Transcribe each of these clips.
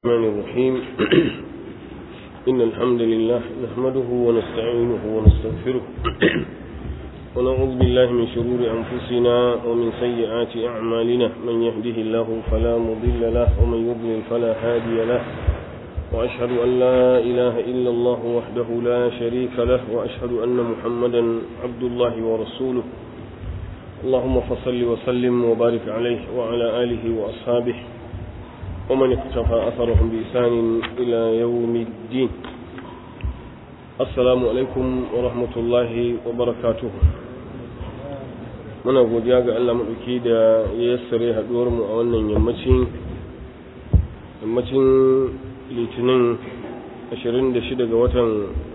الرحمن الرحيم إن الحمد لله نحمده ونستعينه ونستغفره ونعوذ بالله من شرور أنفسنا ومن سيئات أعمالنا من يهده الله فلا مضل له ومن يضلل فلا هادي له وأشهد أن لا إله إلا الله وحده لا شريك له وأشهد أن محمدا عبد الله ورسوله اللهم فصل وسلم وبارك عليه وعلى آله وأصحابه ومن اقتفى أثرهم بإحسان إلى يوم الدين السلام عليكم ورحمة الله وبركاته muna godiya ga Allah maɗauki da ya yassare haɗuwarmu a wannan yammacin yammacin litinin 26 ga watan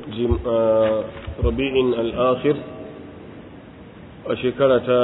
rabi'in al'akhir a shekara ta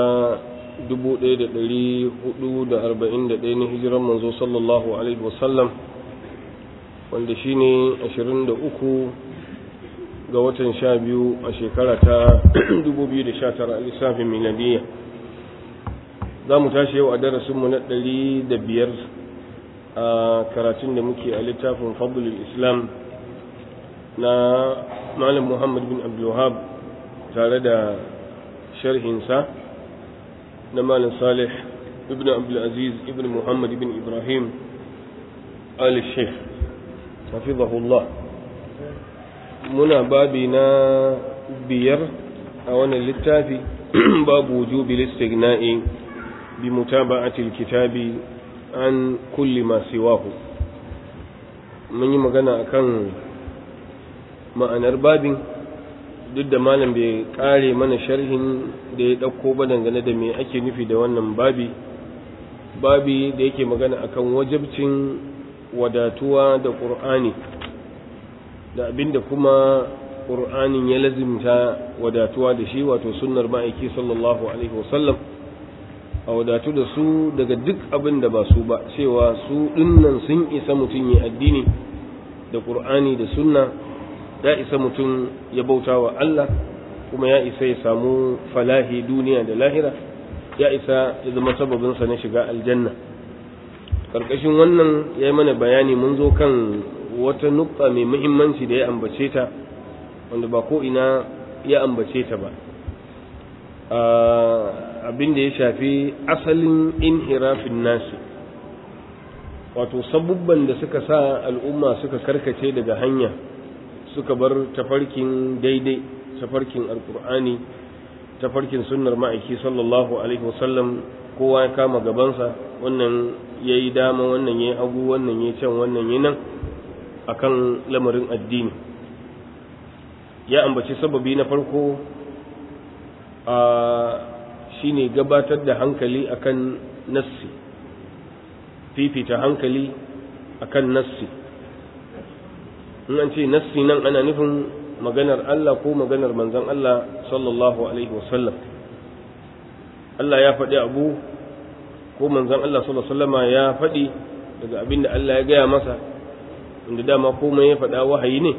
1441 na hijiran manzo sallallahu alaihi wasallam wanda shine 23 ga watan 12 a shekara ta 2019 a lissafin miladiyya za mu tashi yau a darasinmu na 105 a karatun da muke a littafin fadlul islam na malam muhammad bin abdulwahab tare da sharhinsa na malam salih ibn abdulaziz ibn muhammad ibn ibrahim ali sheikh hafizahullah muna babi na biyar a wannan littafi babu wujubi listigna'i bi mutaba'ati alkitabi an kulli ma siwahu mun yi magana akan ma'anar babin duk da malam bai kare mana sharhin da ya ɗauko ba dangane da me ake nufi da wannan babi babi da yake magana akan wajabcin wadatuwa da ƙur'ani da abinda kuma ƙur'anin ya lazimta wadatuwa da shi wato sunnar ma'aiki sallallahu alaihi wasallam a wadatu da su daga duk abin da ba su ba cewa su dinnan sun isa mutum ya addini da ƙur'ani da sunna ya isa mutum ya bauta wa Allah kuma ya isa ya samu falahi duniya da lahira ya isa ya zama sababinsa na shiga aljanna ƙarƙashin wannan ya yi mana bayani mun zo kan wata nukta mai muhimmanci da ya ambace ta wanda ba ko ina ya ambace ta ba abin da ya shafi asalin inhirafin nasu wato sabubban da suka sa al'umma suka karkace daga hanya suka bar tafarkin daidai tafarkin alkur'ani tafarkin sunnar ma'aiki sallallahu alaihi wasallam kowa ya kama gabansa wannan ya yi dama wannan ya yi hagu wannan ya can wannan ya nan akan lamarin addini ya ambaci sababi na farko a shine gabatar da hankali akan nassi fifita hankali akan nassi in an ce nassi nan ana nufin maganar Allah ko maganar manzon Allah sallallahu alaihi wasallam Allah ya faɗi abu ko manzon Allah sallallahu alaihi wasallama ya faɗi daga abin da Allah ya gaya masa inda dama komai ya faɗa wahayi ne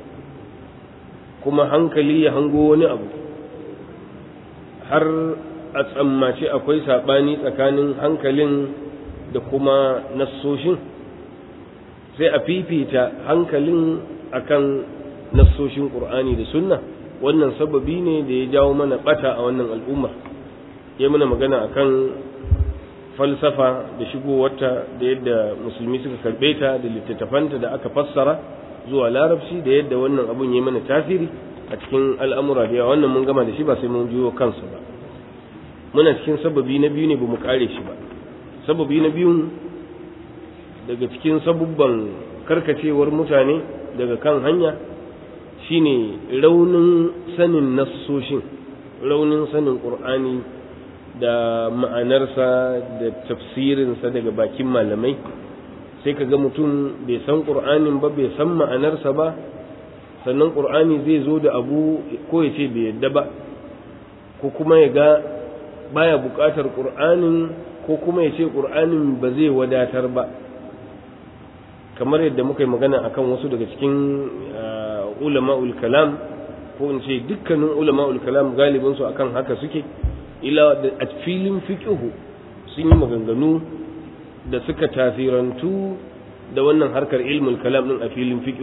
kuma hankali ya hango wani abu har a tsammaci akwai saɓani tsakanin hankalin da kuma nassoshin sai a fifita hankalin akan nassoshin ƙur'ani da sunna wannan sababi ne da ya jawo mana ɓata a wannan al'umma ya mana magana akan falsafa da shigowarta da yadda musulmi suka karɓe ta da littattafanta da aka fassara zuwa larabci da yadda wannan abun ya mana tasiri a cikin al'amura da yawa wannan mun gama da shi ba sai mun juyo kansa ba muna cikin sababi na biyu ne ba mu kare shi ba sababi na biyun daga cikin sabubban karkacewar mutane daga kan hanya shine raunin sanin nassoshin raunin sanin ƙur'ani da ma'anarsa da tafsirinsa daga bakin malamai sai ka ga mutum bai san ƙur'anin ba bai san ma'anarsa ba sannan ƙur'ani zai zo da abu ko ya ce bai yadda ba ko kuma ya ga baya buƙatar ƙur'anin ko kuma ya ce ƙur'anin ba zai wadatar ba kamar yadda muka yi magana akan wasu daga cikin ulama'ul kalam ko in ce dukkanin ulama'ul kalam galibinsu akan haka suke ila a filin fiƙihu sun yi maganganu da suka tasirantu da wannan harkar ilmul kalam din a filin fiqh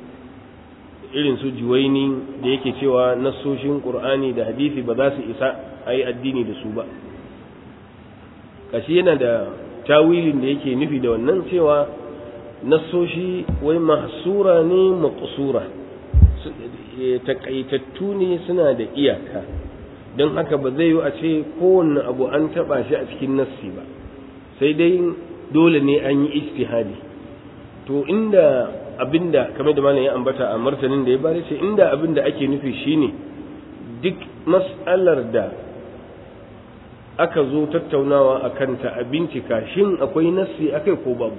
irin su juwaini da yake cewa nassoshin qur'ani da hadisi ba za su isa a yi addini da su ba kashi yana da tawilin da yake nufi da wannan cewa nassoshi wai mahsura ne maqsura takaitattu ne suna da iyaka don haka ba zai yi a ce kowanne abu an taba shi a cikin nassi ba sai dai dole ne an yi ijtihadi to inda abinda kamar da malam ya ambata a martanin da ya bari ce inda abinda ake nufi shine duk mas'alar da aka zo tattaunawa a kanta a bincika shin akwai nassi akai ko babu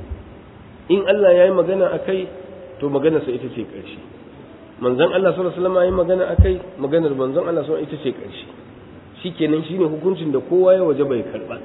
in Allah ya yi magana akai to maganarsa ita ce ƙarshe manzon Allah sallallahu alaihi wasallam ya yi magana akai maganar manzon Allah sallallahu ita ce ƙarshe shikenan shine hukuncin da kowa ya waje bai karba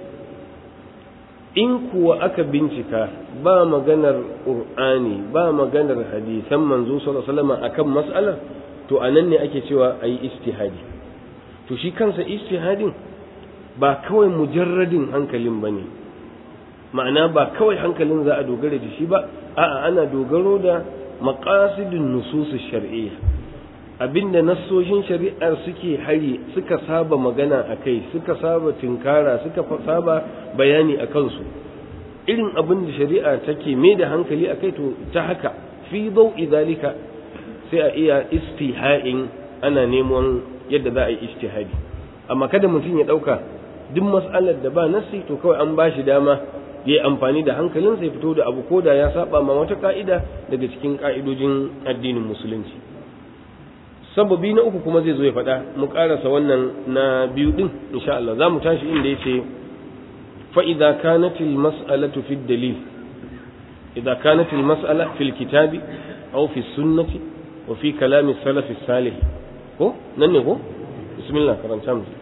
in kuwa aka bincika ba maganar qur'ani ba maganar hadisan manzo sallallahu alaihi wasallam akan mas'alar to anan ne ake cewa ayi ijtihadi to shi kansa ijtihadin ba kawai mujarradin hankalin bane ma'ana ba kawai hankalin za a dogara da shi ba a'a ana dogaro da maqasidun nusus shar'iyya abinda nassoshin shari'ar suke hari suka saba magana a kai suka saba tinkara suka saba bayani a kansu irin abin da shari'a take mai da hankali a kai to ta haka fi zau'i zalika sai a iya istiha'in ana neman yadda za a yi istihadi amma kada mutum ya ɗauka duk mas'alar da ba nassi to kawai an ba shi dama ya yi amfani da hankalinsa ya fito da abu ko da ya saba ma wata ka'ida daga cikin ka'idojin addinin musulunci sababi na uku kuma zai zo ya faɗa mu ƙarasa wannan na biyu ɗin insha Allah za mu tashi inda ya ce fa'iza kanatil mas'alatu fi dalil idza kanatil mas'ala fil kitabi aw fi sunnati wa fi kalami salafi salih ko nan ne ko bismillah karanta mu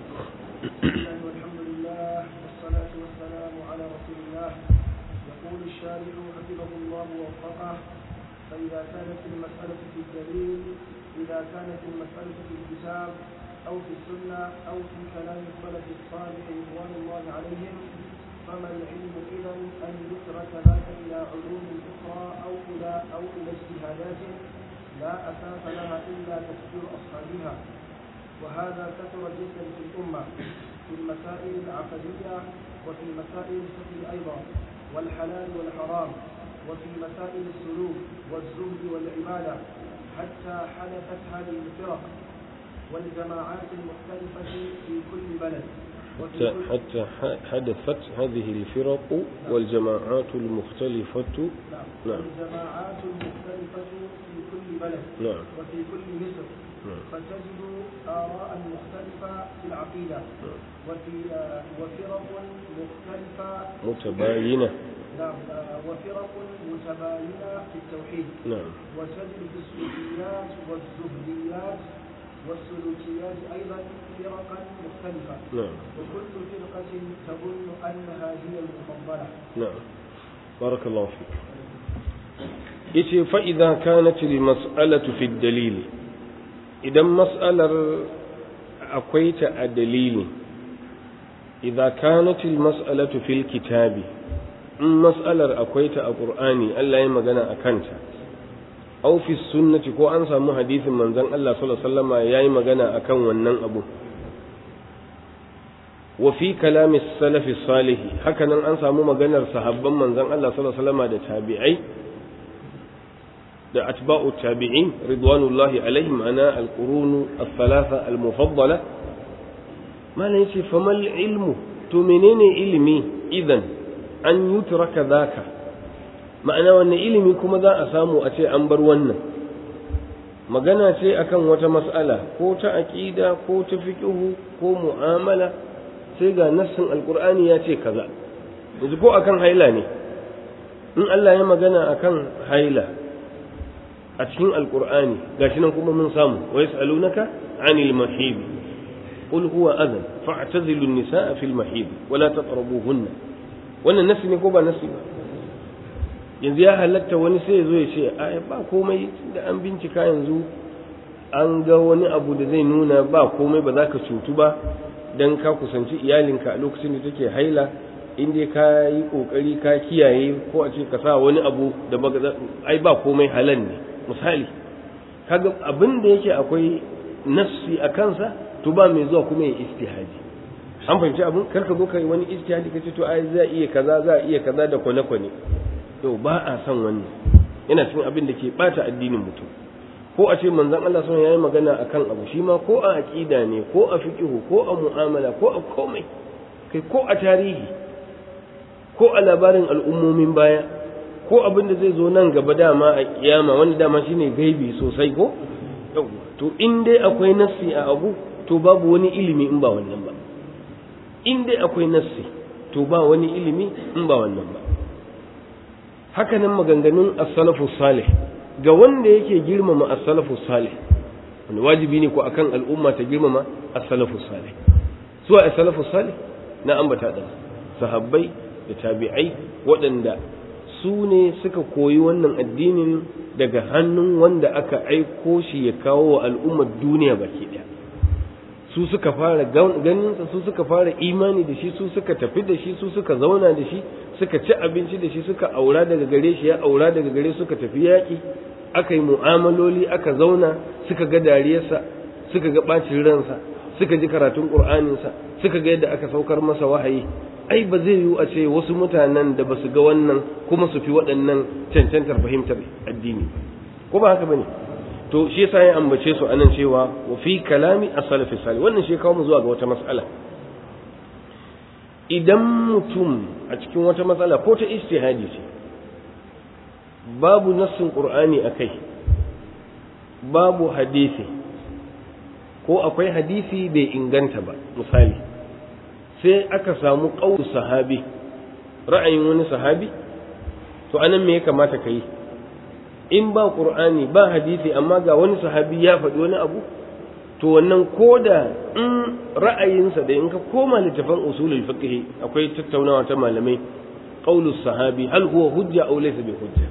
فإذا كانت المسألة في الدليل إذا كانت المسألة في الكتاب أو في السنة أو في كلام السلف الصالح رضوان الله عليهم فما العلم إذا أن يترك ذاك إلى علوم أخرى أو إلى أو إلى اجتهادات لا أساس لها إلا تفسير أصحابها وهذا كثر جدا في الأمة في المسائل العقدية وفي مسائل الفقه أيضا والحلال والحرام وفي مسائل السلوك والزهد والعبادة حتى حدثت هذه الفرق والجماعات المختلفة في كل بلد حتى, حتى حدثت هذه الفرق والجماعات المختلفة نعم. نعم. والجماعات المختلفة في كل بلد نعم وفي كل مصر نعم. فتجد آراء مختلفة في العقيدة نعم. وفي آه، وفرق مختلفة متباينة نعم آه، وفرق متباينة في التوحيد نعم وتجد في الصوفيات والزهديات والسلوكيات أيضا فرقا مختلفة نعم وكل فرقة تظن أنها هي المفضلة نعم بارك الله فيك yace fa idza kanat al mas'alatu fi dalil idan mas'alar akwai ta a dalili idza kanat al mas'alatu fil kitabi in mas'alar akwai ta a qur'ani Allah ya magana akan ta aw fi sunnati ko an samu hadisin manzon Allah sallallahu alaihi wasallama yayi magana akan wannan abu wa fi kalami salafi salihi hakanan an samu maganar sahabban manzon Allah sallallahu alaihi wasallam da tabi'ai da atba'u tabi'in ridwanullahi alaihim ana al-qurun al-thalatha al-mufaddala malan yace famal ilmu to menene ilimi idan an yutraka zaka ma'ana wannan ilimi kuma za a samu a ce an bar wannan magana ce akan wata mas'ala ko ta aqida ko ta fiqhu ko mu'amala sai ga nassin alkur'ani ya ce kaza yanzu ko akan haila ne in Allah ya magana akan haila a cikin alkur'ani gashi nan kuma mun samu wa yas'alunaka 'anil mahid qul huwa adhan fa'tazilu an-nisaa fil mahid wa la taqrabuhunna wannan nassi ne ko ba nassi ba yanzu ya halatta wani sai ya zo ya ce a ba komai da an bincika yanzu an ga wani abu da zai nuna ba komai ba za ka cutu ba dan ka kusanci iyalinka a lokacin da take haila in dai ka yi kokari ka kiyaye ko a ce ka sa wani abu da ai ba komai halal ne misali kaga abin da yake akwai nafsi a kansa to ba mai zuwa kuma ya istihadi an fahimci abin kar ka zo kai wani istihadi kace to ai za iya kaza za iya kaza da kwane kwane to ba a son wannan yana cikin abin da ke bata addinin mutum ko a ce manzon Allah sun yayi magana akan abu shi ma ko a aqida ne ko a fiqhu ko a mu'amala ko a komai kai ko a tarihi ko a labarin al'ummomin baya ko abin da zai zo nan gaba dama a kiyama wanda dama shine gaibi sosai ko to in dai akwai nassi a abu to babu wani ilimi in ba wannan ba in dai akwai nassi to ba wani ilimi in ba wannan ba haka nan maganganun as-salafu salih ga wanda yake girmama as-salafu salih wani wajibi ne ko akan al'umma ta girmama as-salafu salih su as-salafu salih na ambata da sahabbai da tabi'ai waɗanda su ne suka koyi wannan addinin daga hannun wanda aka aiko shi ya kawo wa al'ummar duniya baki ɗaya su suka fara ganinsa su suka fara imani da shi su suka tafi da shi su suka zauna da shi suka ci abinci da shi suka aura daga gare shi ya aura daga gare suka tafi yaƙi aka yi mu'amaloli aka zauna suka ga dariyarsa suka ga ɓacin ransa suka ji karatun ƙur'aninsa suka ga yadda aka saukar masa wahayi ai ba zai yiwu a ce wasu mutanen da ba su ga wannan kuma su fi waɗannan cancantar fahimtar addini ko ba haka bane to shi yasa ya ambace su anan cewa wa fi kalami as-salafi salih wannan shi kawo mu zuwa ga wata mas'ala idan mutum a cikin wata matsala ko ta ijtihadi ce babu nassin qur'ani akai babu hadisi ko akwai hadisi bai inganta ba misali sai aka samu ƙaunar sahabi ra'ayin wani sahabi to anan me ya kamata ka yi in ba ƙur'ani ba hadisi amma ga wani sahabi ya faɗi wani abu to wannan koda in ra'ayinsa da in ka koma littafin usulul fiqh akwai tattaunawa ta malamai qaulus sahabi hal huwa hujja aw laysa bi hujja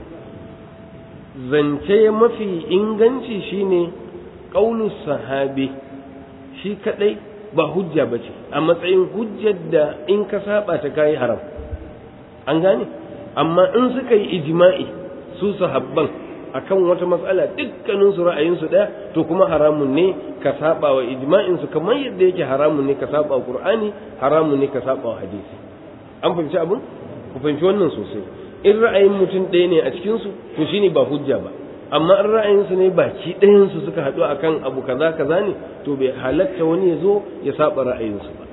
zance mafi inganci shine qaulus sahabi shi kadai ba hujja ba ce a matsayin hujjar da in ka saba ta kayi haram an gane amma in suka yi ijma'i su sahabban akan wata matsala dukkanin su ra'ayin su daya to kuma haramun ne ka saba wa ijma'in su kamar yadda yake haramun ne ka saba wa qur'ani haramun ne ka saba wa hadisi an fahimci abun ku fahimci wannan sosai in ra'ayin mutum ɗaya ne a cikin su to shine ba hujja ba amma in ra'ayinsu ne baki ɗayansu suka haɗu akan abu kaza kaza ne to bai halatta wani ya zo ya saba ra'ayinsu ba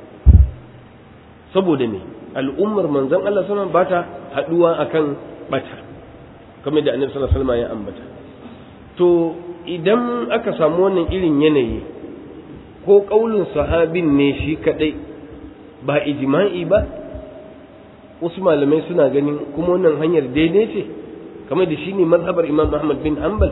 saboda ne al'ummar manzon Allah sama ba ta haɗuwa akan bata kamar da annabi sallallahu alaihi wasallam ya ambata to idan aka samu wannan irin yanayi ko kaulin sahabin ne shi kadai ba ijma'i ba wasu malamai suna ganin kuma wannan hanyar daidai ce kamar da shi ne mazhabar imam ahmad bin hanbal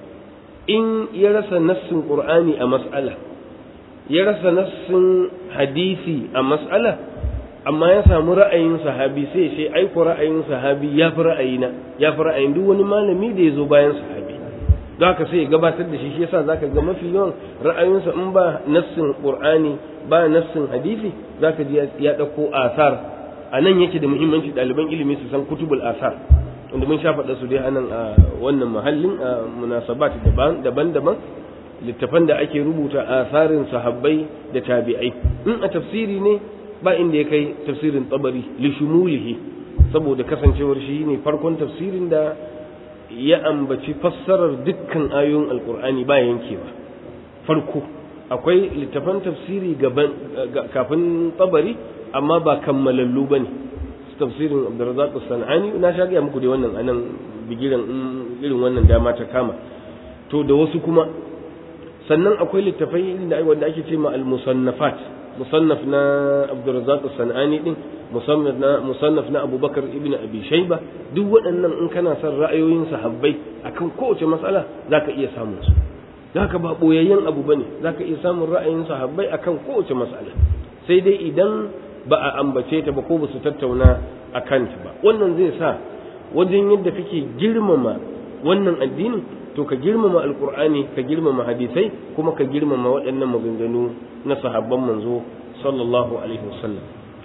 in ya rasa nassin qur'ani a mas'ala ya rasa nassin hadisi a mas'ala amma ya samu ra'ayin sahabi sai sai aiko ra'ayin sahabi ya fi ra'ayina ya fi ra'ayin duk wani malami da ya zo bayan sahabi don haka sai ya gabatar da shi shi yasa zaka ga mafi yawan ra'ayinsa in ba nassin qur'ani ba nassin hadisi zaka ji ya dauko asar a nan yake da muhimmanci ɗaliban ilimi su san kutubul asar wanda mun sha faɗa su dai anan a wannan mahallin a munasabat daban-daban littafan da ake rubuta asarin sahabbai da tabi'ai in a tafsiri ne ba inda ya kai tafsirin tabari li shumulihi saboda kasancewar shi ne farkon tafsirin da ya ambaci fassarar dukkan ayoyin alkur'ani ba yankewa farko akwai littafan tafsiri gaban kafin tabari amma ba kammalallu bane tafsirin Abdurrazzaq As-Sanani na sha ga muku da wannan anan bigiran irin wannan dama ta kama to da wasu kuma sannan akwai littafai da wanda ake ce ma al-musannafat musannaf na Abdurrazzaq As-Sanani din musannaf na musannaf na Abubakar ibn Abi Shayba duk waɗannan in kana son ra'ayoyin sahabbai akan kowace mas'ala zaka iya samun su zaka ba boyayyen abu bane zaka iya samun ra'ayin sahabbai akan kowace mas'ala sai dai idan ba a ambace ta ba ko ba su tattauna a kanta ba wannan zai sa wajen yadda kake girmama wannan addinin to ka girmama alkur'ani ka girmama hadisai kuma ka girmama waɗannan maganganu na sahabban manzo sallallahu alaihi wasallam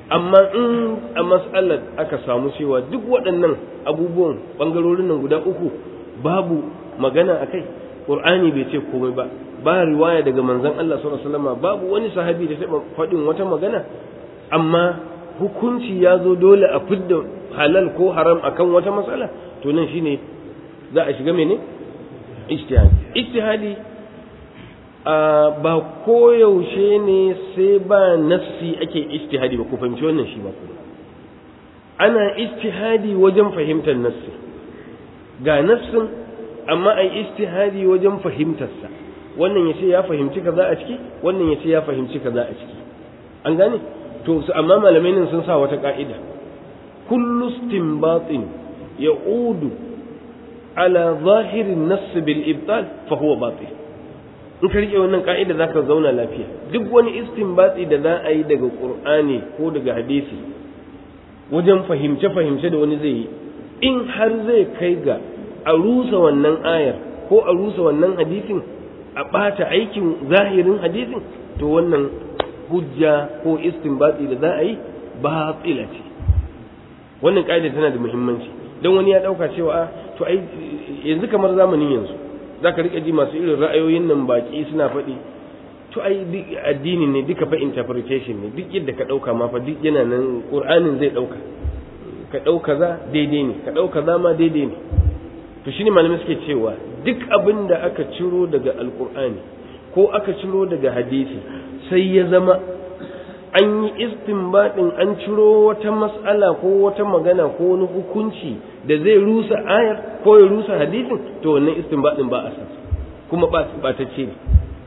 amma in a mas'alar aka samu cewa duk waɗannan abubuwan ɓangarorin nan guda uku babu magana a kai ƙur'ani bai ce komai ba ba riwaya daga manzon Allah sallallahu alaihi wasallam babu wani sahabi da taɓa faɗin wata magana amma hukunci ya zo dole a fidda halal ko haram akan wata matsala to nan shine za a shiga mene ijtihadi ijtihadi ba koyaushe ne sai ba nafsi ake ijtihadi ba ku fahimci wannan shi ba kuma ana ijtihadi wajen fahimtar nafsi ga nafsin amma ai ijtihadi wajen fahimtarsa wannan ya ce ya fahimci kaza a ciki wannan ya ce ya fahimci kaza a ciki an gane to su amma malamai nan sun sa wata ka'ida kullu istinbatin ya'udu ala zahirin nass bil ibtal fa huwa batil in ka rike wannan ka'ida zaka zauna lafiya duk wani istinbati da za a yi daga qur'ani ko daga hadisi wajen fahimce fahimce da wani zai yi in har zai kai ga a rusa wannan ayar ko a rusa wannan hadisin a ɓata aikin zahirin hadisin to wannan hujja ko istinbati da za a yi batila ce wannan ƙa'ida tana da muhimmanci don wani ya ɗauka cewa a to ai yanzu kamar zamanin yanzu za ka riƙa ji masu irin ra'ayoyin nan baƙi suna faɗi to ai addini ne duka fa interpretation ne duk yadda ka ɗauka ma fa duk yana nan ƙur'anin zai ɗauka ka ɗauka za daidai ne ka ɗauka za ma daidai ne to shine malamai suke cewa duk abin da aka ciro daga alƙur'ani ko aka ciro daga hadisi sai ya zama an yi istinbadin an ciro wata mas'ala ko wata magana ko wani hukunci da zai rusa ayar ko ya rusa hadisin to wannan istinbadin ba a san kuma ba ta ce ne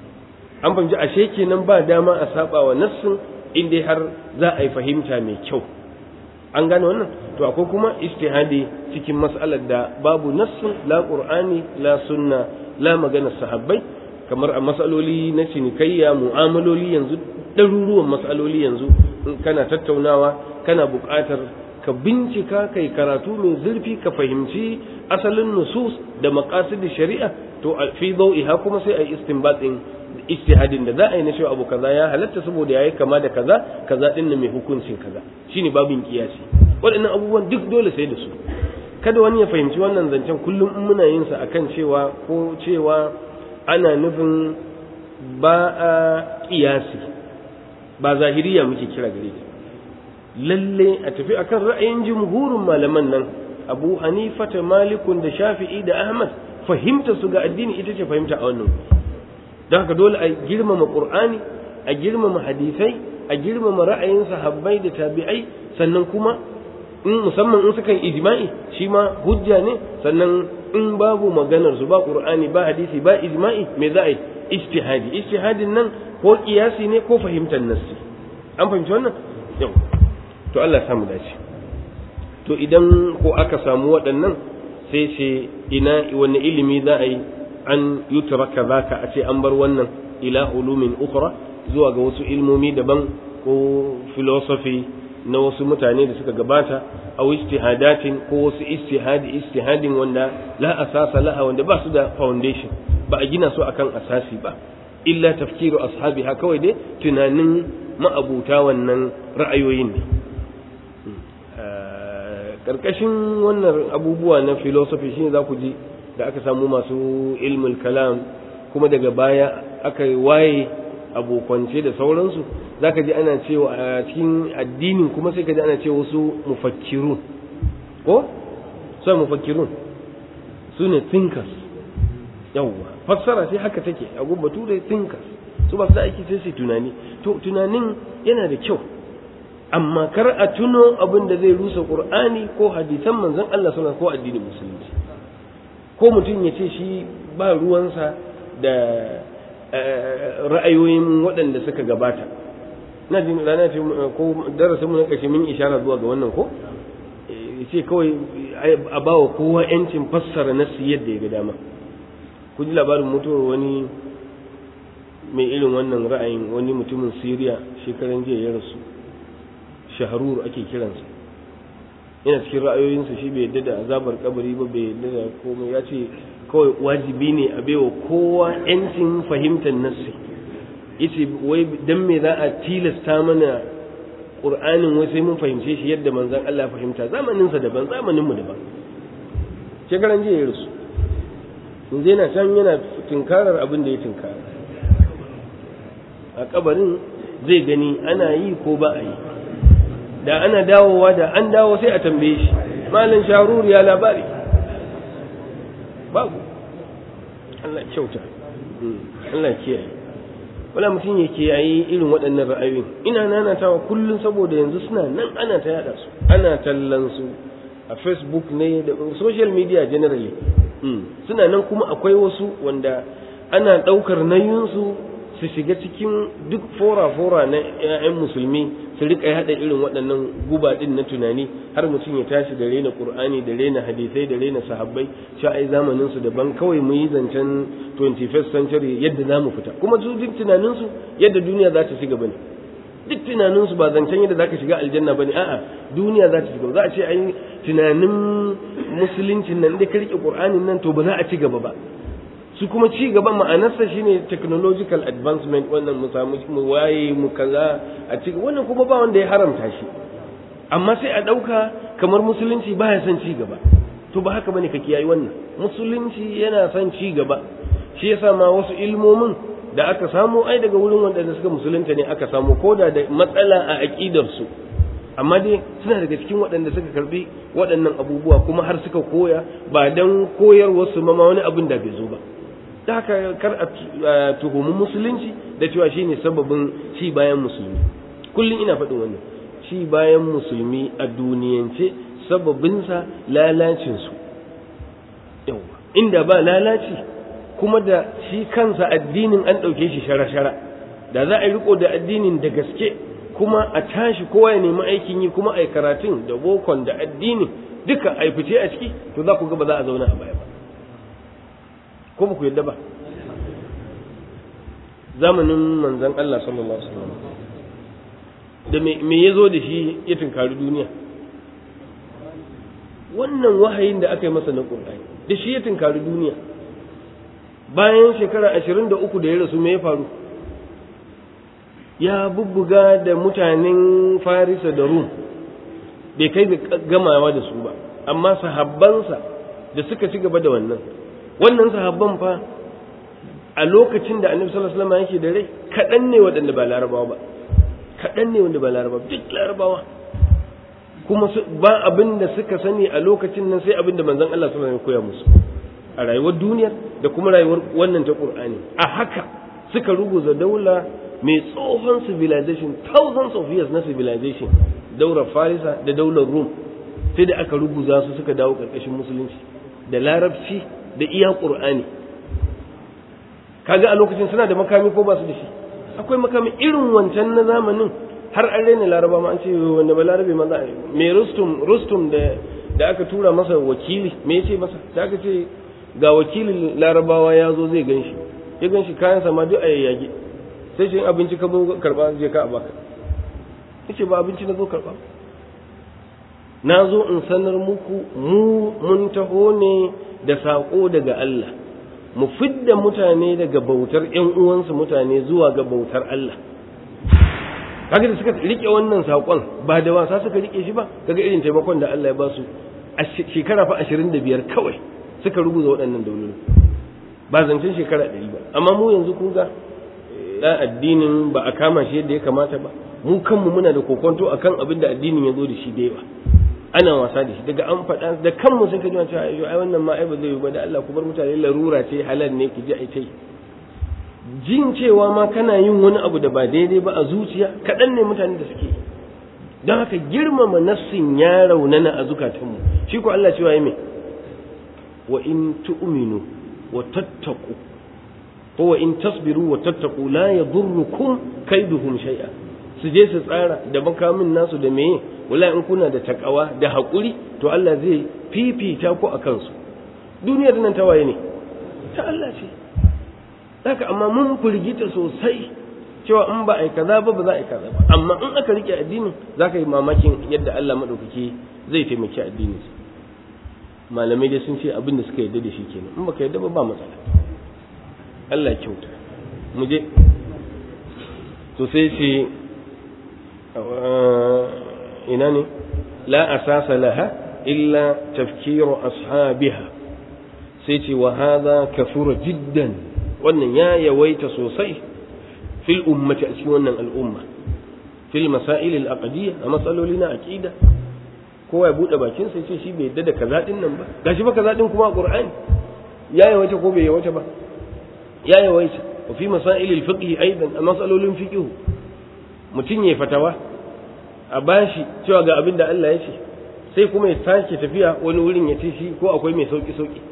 an fahimci ashe kenan ba dama a saba wa nassin inda har za a yi fahimta mai kyau an gane wannan to akwai kuma ijtihadi cikin mas'alar da babu nassin la qur'ani la sunna la magana sahabbai kamar a matsaloli na cinikayya mu'amaloli yanzu ɗaruruwan matsaloli yanzu in kana tattaunawa kana buƙatar ka bincika kai karatu mai zurfi ka fahimci asalin nusus da maqasid shari'a to fi dawiha kuma sai a istinbatin ijtihadin da za a yi na cewa abu kaza ya halatta saboda yayi kama da kaza kaza din mai hukuncin kaza shine babin kiyasi waɗannan abubuwan duk dole sai da su kada wani ya fahimci wannan zancen kullum in muna yin sa akan cewa ko cewa ana nufin ba a kiyasi ba zahiriya muke kira gare ta lalle a tafi akan ra'ayin jumhurin malaman nan abu hanifa ta malikun da shafi'i da ahmad fahimta su ga addini ita ce fahimta a wannan don haka dole a girmama qur'ani a girmama hadisai a girmama ra'ayin sahabbai da tabi'ai sannan kuma in musamman in suka yi ijma'i shi ma hujja ne sannan in babu maganar su ba qur'ani ba hadisi ba ijma'i me za a yi ijtihadi ijtihadin nan ko kiyasi ne ko fahimtar nassi an fahimci wannan yau to Allah samu dace to idan ko aka samu waɗannan sai ce ina wani ilimi za a yi an yutraka zaka a ce an bar wannan ila ulumin ukhra zuwa ga wasu ilmomi daban ko philosophy na wasu mutane da suka gabata a ijtihadatin ko wasu ijtihadi ijtihadin wanda la asasa laha wanda ba su da foundation ba a gina su akan asasi ba illa tafkiru ashabiha kawai dai tunanin ma'abuta wannan ra'ayoyin ne karkashin wannan abubuwa na philosophy shine za ku ji da aka samu masu ilmul kalam kuma daga baya aka waye abokance da sauransu za ka ji ana cewa a cikin addinin kuma sai ka ji ana cewa wasu mufakkirun ko sai mufakkirun su ne thinkers yawwa fassara sai haka take a gubbatu da thinkers su ba su da aiki sai su tunani to tunanin yana da kyau amma kar a tuno abin da zai rusa qur'ani ko hadisan manzon Allah sallallahu ko addinin musulunci ko mutum ya ce shi ba ruwansa da ra'ayoyin waɗanda suka gabata na jin rana ce ko darasin mu na ƙarshe mun ishara zuwa ga wannan ko ce kawai a bawa kowa yancin fassara nasu yadda ya ga dama ku ji labarin mutuwar wani mai irin wannan ra'ayin wani mutumin Siriya shekaran jiya ya rasu shaharur ake kiransa yana cikin ra'ayoyinsa shi bai yadda da azabar kabari ba bai yadda da komai ya ce kawai wajibi ne a baiwa kowa yancin fahimtar nassi yace wai dan me za a tilasta mana qur'anin wai sai mun fahimce shi yadda manzon Allah fahimta zamanin sa daban zamanin mu daban shekaran jiya ya rusu yanzu yana can yana tinkarar abin da ya tinkara a kabarin zai gani ana yi ko ba a yi da ana dawowa da an dawo sai a tambaye shi malin sharur ya labari babu Allah kyauta Allah kiyaye wala mutum ya kiyaye irin waɗannan ra'ayoyin ina nanatawa kullum saboda yanzu suna nan ana ta yada su ana tallan su a facebook ne da social media generally suna nan kuma akwai wasu wanda ana ɗaukar nayinsu su shiga cikin duk fora-fora na 'ya'yan musulmi su rika haɗa irin waɗannan guba ɗin na tunani har mutum ya tashi da rena ƙur'ani da rena hadisai da rena sahabbai sha ai zamanin su daban kawai mu yi zancen 21st century yadda za mu fita kuma su duk tunanin su yadda duniya za ta shiga bane duk tunanin su ba zancen yadda za ka shiga aljanna bane a'a duniya za ta shiga za a ce ai tunanin musuluncin nan da ka rike ƙur'anin nan to ba za a ci gaba ba su kuma ci gaban ma'anarsa shine technological advancement wannan mu samu mu waye mu kaza a ci wannan kuma ba wanda ya haramta shi amma sai a ɗauka kamar musulunci baya son ci gaba to ba haka bane ka kiyayi wannan musulunci yana son ci gaba shi yasa ma wasu ilmomin da aka samu ai daga wurin wanda suka musulunta ne aka samu koda da matsala a aqidar su amma dai suna daga cikin waɗanda suka karbi waɗannan abubuwa kuma har suka koya ba dan koyarwar su ma wani abin da bai zo ba da haka kar a tuhumi musulunci da cewa shine sababin ci bayan musulmi kullum ina faɗin wannan ci bayan musulmi a duniyance sababinsa lalacinsu yawa inda ba lalaci kuma da shi kansa addinin an ɗauke shi shara-shara da za a yi riko da addinin da gaske kuma a tashi kowa ya nemi aikin yi kuma a yi karatun da bokon da addinin duka a fice a ciki to za ku ga ba za a zauna a baya ba ko ba ku yadda ba zamanin manzan Allah sallallahu alaihi wasallam da me ya zo da shi ya tunkari duniya wannan wahayin da aka yi masa na ƙur'ani da shi ya tunkari duniya bayan shekara ashirin da uku da ya rasu me ya faru ya bubbuga da mutanen farisa da rum bai kai ga gamawa da su ba amma sahabbansa da suka ci gaba da wannan wannan sahabban fa a lokacin da annabi sallallahu alaihi wasallam yake da rai kaɗan ne waɗanda ba larabawa ba kaɗan ne wanda ba larabawa duk larabawa kuma ba abin da suka sani a lokacin nan sai abin da manzon Allah sallallahu alaihi wasallam ya koya musu a rayuwar duniya da kuma rayuwar wannan ta Qur'ani a haka suka ruguza daula mai tsohon civilization thousands of years na civilization daular Farisa da daular Rum sai da aka ruguza su suka dawo karkashin musulunci da larabci da iya Qur'ani kaga a lokacin suna da makami ko ba su da shi akwai makami irin wancan na zamanin har an raina laraba ma an ce wanda ba larabe ma za a me rustum rustum da da aka tura masa wakili me yace masa da aka ce ga wakilin larabawa ya zo zai ganshi ya ganshi kayan sa ma duk a yayyage sai shi abinci ka zo karba je ka a baka yace ba abinci na zo karba na zo in sanar muku mu mun taho ne da sako daga Allah mu fidda mutane daga bautar ƴan uwansu mutane zuwa ga bautar Allah kaga da suka rike wannan sakon ba da wasa suka rike shi ba kaga irin taimakon da Allah ya ba su a shekara fa 25 kawai suka rubuta waɗannan dauloli ba zancen shekara 100 ba amma mu yanzu kun ga da addinin ba a kama shi yadda ya kamata ba mu kanmu muna da kokonto akan abin da addinin ya zo da shi da yawa ana wasa da shi daga an faɗa da kanmu sun kaji cewa ai wannan ma ai ba zai yi ba da Allah ku bar mutane larura ce halal ne ki ji ai tai jin cewa ma kana yin wani abu da ba daidai ba a zuciya kaɗan ne mutane da suke don haka girmama nassin ya raunana a zukatanmu shi ko Allah cewa me wa in tu'minu wa tattaqu ko wa in tasbiru wa tattaqu la yadurrukum kaiduhum shay'a su je su tsara da makamin nasu da meye wala in kuna da takawa da haƙuri to Allah zai fifita ku a kansu duniyar nan ta waye ne ta Allah ce haka amma mun firgita sosai cewa in ba a yi kaza ba ba za a yi kaza ba amma in aka rike addinin za ka yi mamakin yadda Allah maɗaukaki zai taimaki addinin malamai dai sun ce abin da suka yarda da shi kenan in baka yarda ba ba matsala Allah kyauta mu je to sai ce ina ne la asasa laha illa tafkiru ashabiha sai ce wa hadha kafura jiddan wannan ya yawaita sosai fil ummati a cikin wannan al'umma fil masail al aqdiyya a matsaloli na aqida kowa ya bude bakin sai ce shi bai yadda da kaza din nan ba gashi ba kaza din kuma a qur'ani ya yawaita ko bai yawaita ba ya yawaita wa fi masail al fiqh aidan a matsalolin fiqh mutum ya fatawa a bashi cewa ga abin da Allah ya ce sai kuma ya sake tafiya wani wurin ya ce shi ko akwai mai sauki sauki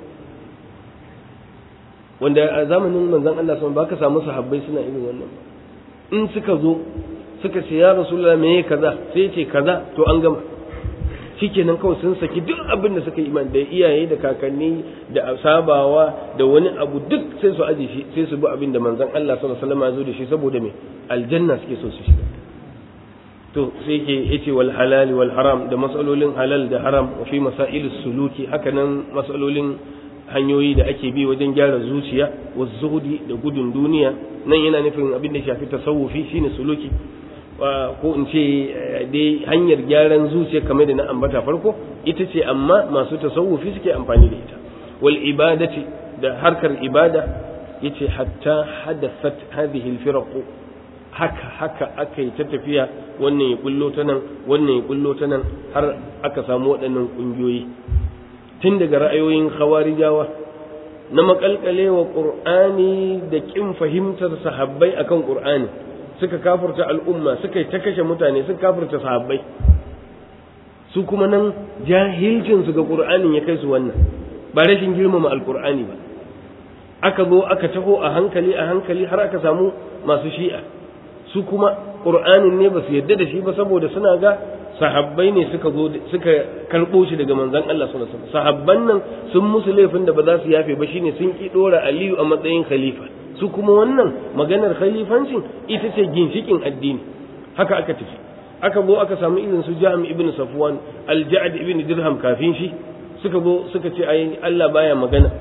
wanda a zamanin manzon Allah sun baka samu sahabbai suna irin wannan in suka zo suka ce ya rasulullah me kaza sai ya ce kaza to an gama shikenan kawai sun saki duk abin da suka yi iman da iyaye da kakanni da sabawa da wani abu duk sai su aje shi sai su bi abin da manzon Allah sallallahu alaihi wasallam ya zo da shi saboda me aljanna suke so su shiga to sai ke yace wal halal wal haram da masalolin halal da haram wa fi masailus suluki hakanan masalolin hanyoyi da ake bi wajen gyara zuciya wa zuhudi da gudun duniya nan yana nufin abin da shafi tasawufi shine suluki ko in ce dai hanyar gyaran zuciya kamar da na ambata farko ita ce amma masu tasawufi suke amfani da ita wal ibadati da harkar ibada yace hatta hadathat hadhihi al haka haka aka yi ta tafiya wannan ya kullo ta nan wannan ya kullo ta nan har aka samu waɗannan ƙungiyoyi tun daga ra'ayoyin khawarijawa na makalkale wa ƙur'ani da ƙin fahimtar sahabbai akan ƙur'ani suka kafurta al'umma suka yi ta kashe mutane suka kafurta sahabbai su kuma nan jahilcinsu ga ƙur'anin ya kai su wannan ba rashin girmama alƙur'ani ba aka zo aka taho a hankali a hankali har aka samu masu shi'a su kuma ƙur'anin ne ba su yadda da shi ba saboda suna ga sahabbai ne suka zo suka karɓo shi daga manzon Allah sallallahu alaihi wasallam sahabban nan sun musu laifin da ba za su yafe ba shine sun ki dora Aliyu a matsayin khalifa su kuma wannan maganar khalifancin ita ce ginshikin addini haka aka tafi aka zo aka samu irin su Jami ibn Safwan al-Ja'd ibn Dirham kafin shi suka zo suka ce ai Allah baya magana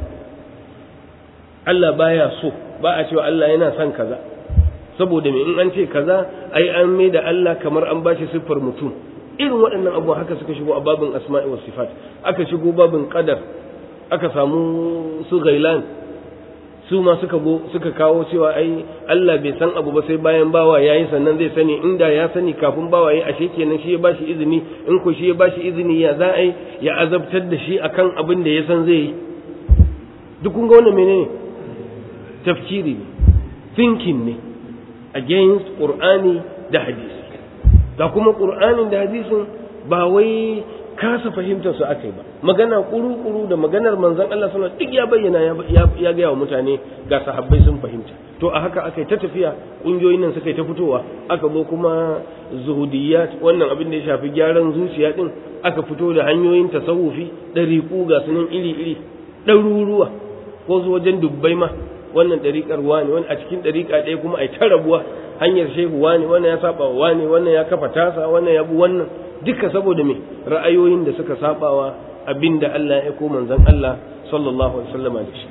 Allah baya so ba a cewa Allah yana son kaza saboda me in an ce kaza ai an mai da Allah kamar an bashi siffar mutum irin waɗannan abubuwa haka suka shigo a babin asma'i was sifat aka shigo babin qadar aka samu su gailan su ma suka go suka kawo cewa ai Allah bai san abu ba sai bayan bawa yayi sannan zai sani inda ya sani kafin bawa yayi ashe kenan shi ya bashi izini in ko shi ya bashi izini ya za ai ya azabtar da shi akan abin da ya san zai yi duk kun ga wannan menene tafkiri ne thinking ne against qur'ani da hadisi ga kuma qur'anin da hadisin ba wai kasa fahimtar su aka yi ba magana kuru-kuru da maganar manzon Allah sallallahu duk ya bayyana ya gaya wa mutane ga sahabbai sun fahimta to a haka aka yi ta tafiya ƙungiyoyin nan suka yi ta fitowa aka zo kuma zuhudiyat wannan abin da ya shafi gyaran zuciya din aka fito da hanyoyin tasawufi ɗariƙu ga sunan iri-iri ɗaruruwa ko zo wajen dubbai ma wannan ɗariƙar wani wani a cikin ɗariƙa ɗaya kuma a ta rabuwa hanyar shehu wani wannan ya saba wa wani wannan ya kafa tasa wannan ya bi wannan duka saboda me ra'ayoyin da suka sabawa abinda Allah ya ko manzon Allah sallallahu alaihi wasallam da shi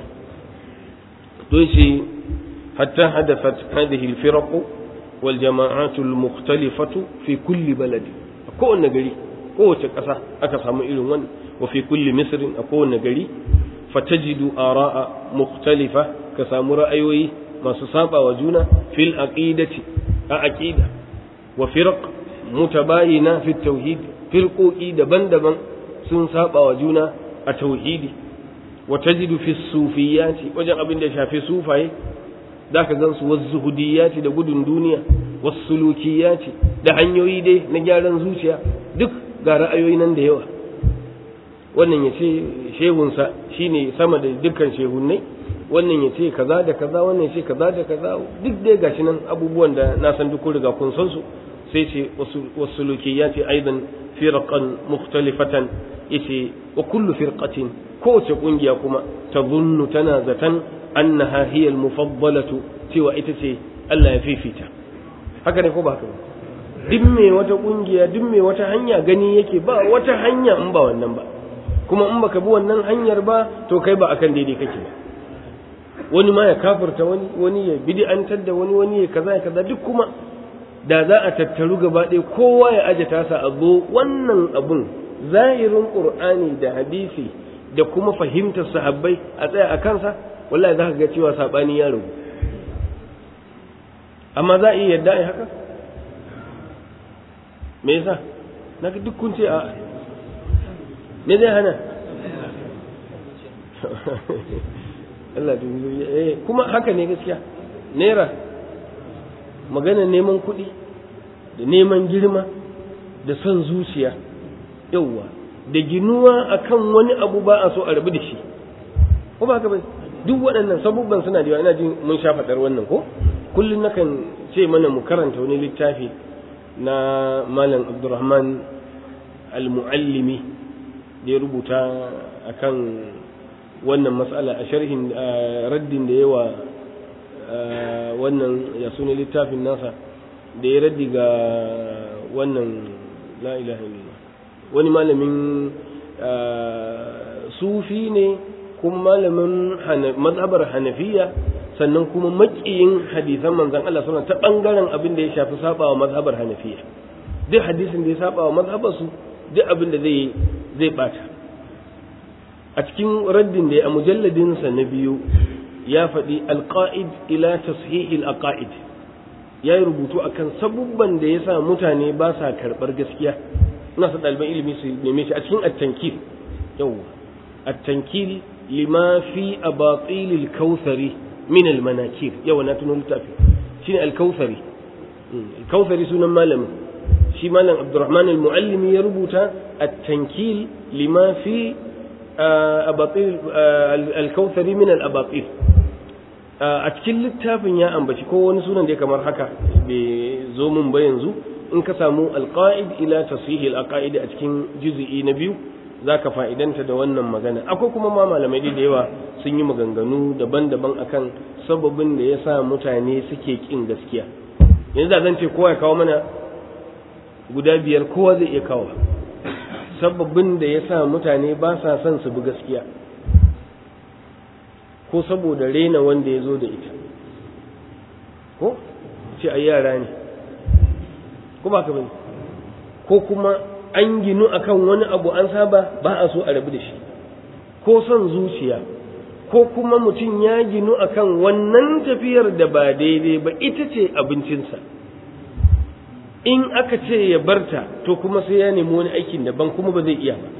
to shi hatta hadathat hadhihi al-firaq wal jama'at al-mukhtalifah fi kulli balad a kowanne gari kowace ƙasa aka samu irin wani wa fi kulli misr a kowanne gari fatajidu ara'a mukhtalifa ka samu ra'ayoyi masu saba wa juna fil aqidati a aqida wa firq mutabayina fi tauhid firqoqi daban-daban sun saba wa juna a tauhidi wa tajidu fi sufiyati wajen abin da ya shafi sufaye zaka gan su zuhudiyati da gudun duniya wasulukiyati da hanyoyi dai na gyaran zuciya duk ga ra'ayoyi nan da yawa wannan ya ce shehunsa shine sama da dukkan shehunnai wannan ya ce kaza da kaza wannan ya ce kaza da kaza duk dai gashi nan abubuwan da na san duk riga kun san su sai ce wasu ya ce aidan firqan mukhtalifatan yace wa kullu firqatin kowace kungiya kuma tadhunnu tana zatan annaha hiya al-mufaddalatu cewa ita ce Allah ya fifita haka ne ko ba haka ba duk me wata kungiya duk me wata hanya gani yake ba wata hanya in ba wannan ba kuma in baka bi wannan hanyar ba to kai ba akan daidai kake ba wani ma ya kafirta wani wani ya bid'antar da wani wani ya kaza ya kaza duk kuma da za a tattaru gaba ɗaya kowa ya aje tasa a zo wannan abun zahirin qur'ani da hadisi da kuma fahimtar sahabbai a tsaya a kansa wallahi za ka ga cewa saɓani ya ragu amma za a iya yadda a haka me yasa na duk kun ce a me zai hana Allah eh kuma haka ne gaskiya naira magana neman kuɗi da neman girma da son zuciya yauwa da ginuwa akan wani abu ba a so a rabu da shi ko ba haka ba duk waɗannan sabubban suna da yawa ina jin mun sha faɗar wannan ko kullum nakan ce mana mu karanta wani littafi na malam abdurrahman al-muallimi da ya rubuta akan wannan matsala a sharhin raddin da yawa wannan ya suna littafin nasa da ya raddi ga wannan la ilaha illallah wani malamin sufi ne kuma malamin mazhabar hanafiya sannan kuma makiyin hadisan manzan Allah suna ta bangaren abin da ya shafi sabawa mazhabar hanafiya duk hadisin da ya sabawa mazhabar su duk abin da zai zai bata a cikin raddin da ya a mujalladin sa na biyu ya faɗi alqaid ila tashih alaqaid ya yi rubutu akan sabubban da ya sa mutane ba sa karɓar gaskiya ina sa ɗaliban ilimi su neme shi a cikin at-tankil yawwa at-tankil lima fi abatil al-kautsari min al-manakir yawa na tuno littafi shine al-kautsari al-kautsari sunan malamin shi malam Abdurrahman al-Muallimi ya rubuta at-tankil lima fi abatil al-kautsari min al-abatil a cikin littafin ya ambaci ko wani sunan da ya kamar haka bai zo mun ba yanzu in ka samu alqaid ila tasihil aqaid a cikin juz'i na biyu zaka fa'idanta da wannan magana akwai kuma ma malamai da yawa sun yi maganganu daban-daban akan sababin da yasa mutane suke kin gaskiya yanzu da zan ce kowa ya kawo mana guda biyar kowa zai iya kawo sababin da yasa mutane ba sa son su bi gaskiya ko saboda rena wanda ya zo da ita ko ce ai yara ne ko ba ka bane ko kuma an ginu akan wani abu an saba ba a so a rabu da shi ko son zuciya ko kuma mutum ya ginu akan wannan tafiyar da ba daidai ba ita ce abincinsa in aka ce ya barta to kuma sai ya nemi wani aikin daban kuma ba zai iya ba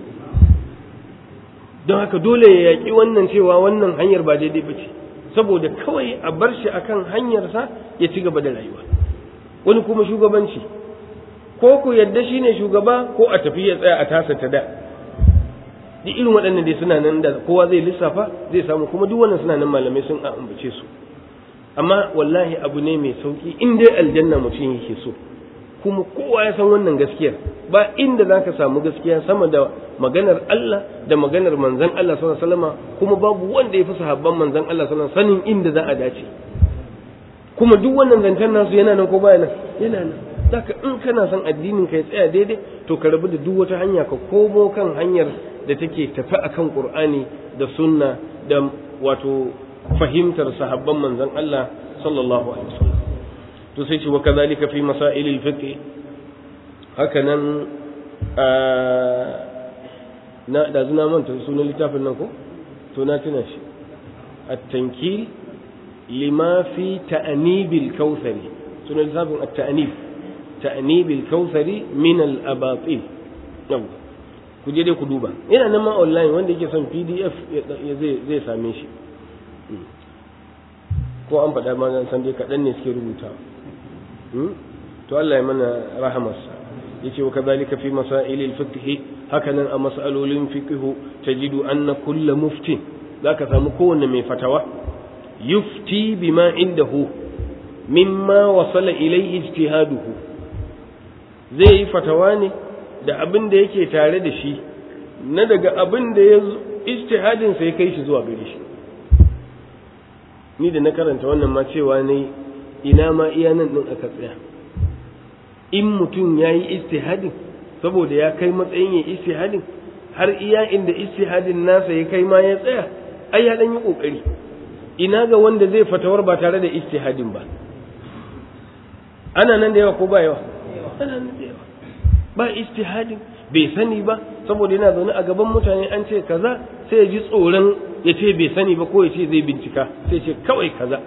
don haka dole ya yaƙi wannan cewa wannan hanyar ba daidai ba ce saboda kawai a bar shi akan hanyarsa ya ci gaba da rayuwa wani kuma shugabanci ko ku yadda shi ne shugaba ko a tafi ya tsaya a tasa ta da duk irin waɗannan dai suna nan da kowa zai lissafa zai samu kuma duk wannan suna nan malamai sun ambace su amma wallahi abu ne mai sauki in dai aljanna mutum yake so kuma kowa ya san wannan gaskiyar ba inda za ka samu gaskiya sama da maganar Allah da maganar manzan Allah sallallahu alaihi wasallam kuma babu wanda ya fi sahabban manzan Allah sallallahu alaihi wasallam sanin inda za a dace kuma duk wannan zancen nasu yana nan ko baya nan yana nan zaka in kana son addinin ka ya tsaya daidai to ka rabu da duk wata hanya ka komo kan hanyar da take tafi akan Qur'ani da sunna da wato fahimtar sahabban manzan Allah sallallahu alaihi wasallam to sai ce wa kazalika fi masailil fiqh haka nan na da zuna manta sunan littafin nan ko to na tuna shi at-tankil lima fi ta'nibil kautsari sunan littafin at-ta'nib ta'nibil kautsari min al-abatil yau ku je dai ku duba yana nan ma online wanda yake son pdf zai zai same shi ko an faɗa ma san dai kaɗan ne suke rubutawa to Allah ya mana rahamarsa yace wa kadhalika fi masail al-fiqh hakanan a mas'alolin fiqh tajidu anna kull muftin zaka samu kowanne mai fatawa yufti bima indahu mimma wasala ilayhi ijtihaduhu zai yi fatawa ne da abin da yake tare da shi na daga abin da ya ijtihadin sai kai shi zuwa gare shi ni da na karanta wannan ma cewa ne ina ma iya nan din aka tsaya in mutum ya yi istihadin saboda ya kai matsayin ya istihadin har iya inda istihadin nasa ya kai ma ya tsaya ai ya dan yi kokari ina ga wanda zai fatawar ba tare da istihadin ba ana nan da yawa ko ba yawa ana nan da yawa ba istihadin bai sani ba saboda yana zaune a gaban mutane an ce kaza sai ya ji tsoron ya ce bai sani ba ko ya ce zai bincika sai ce kawai kaza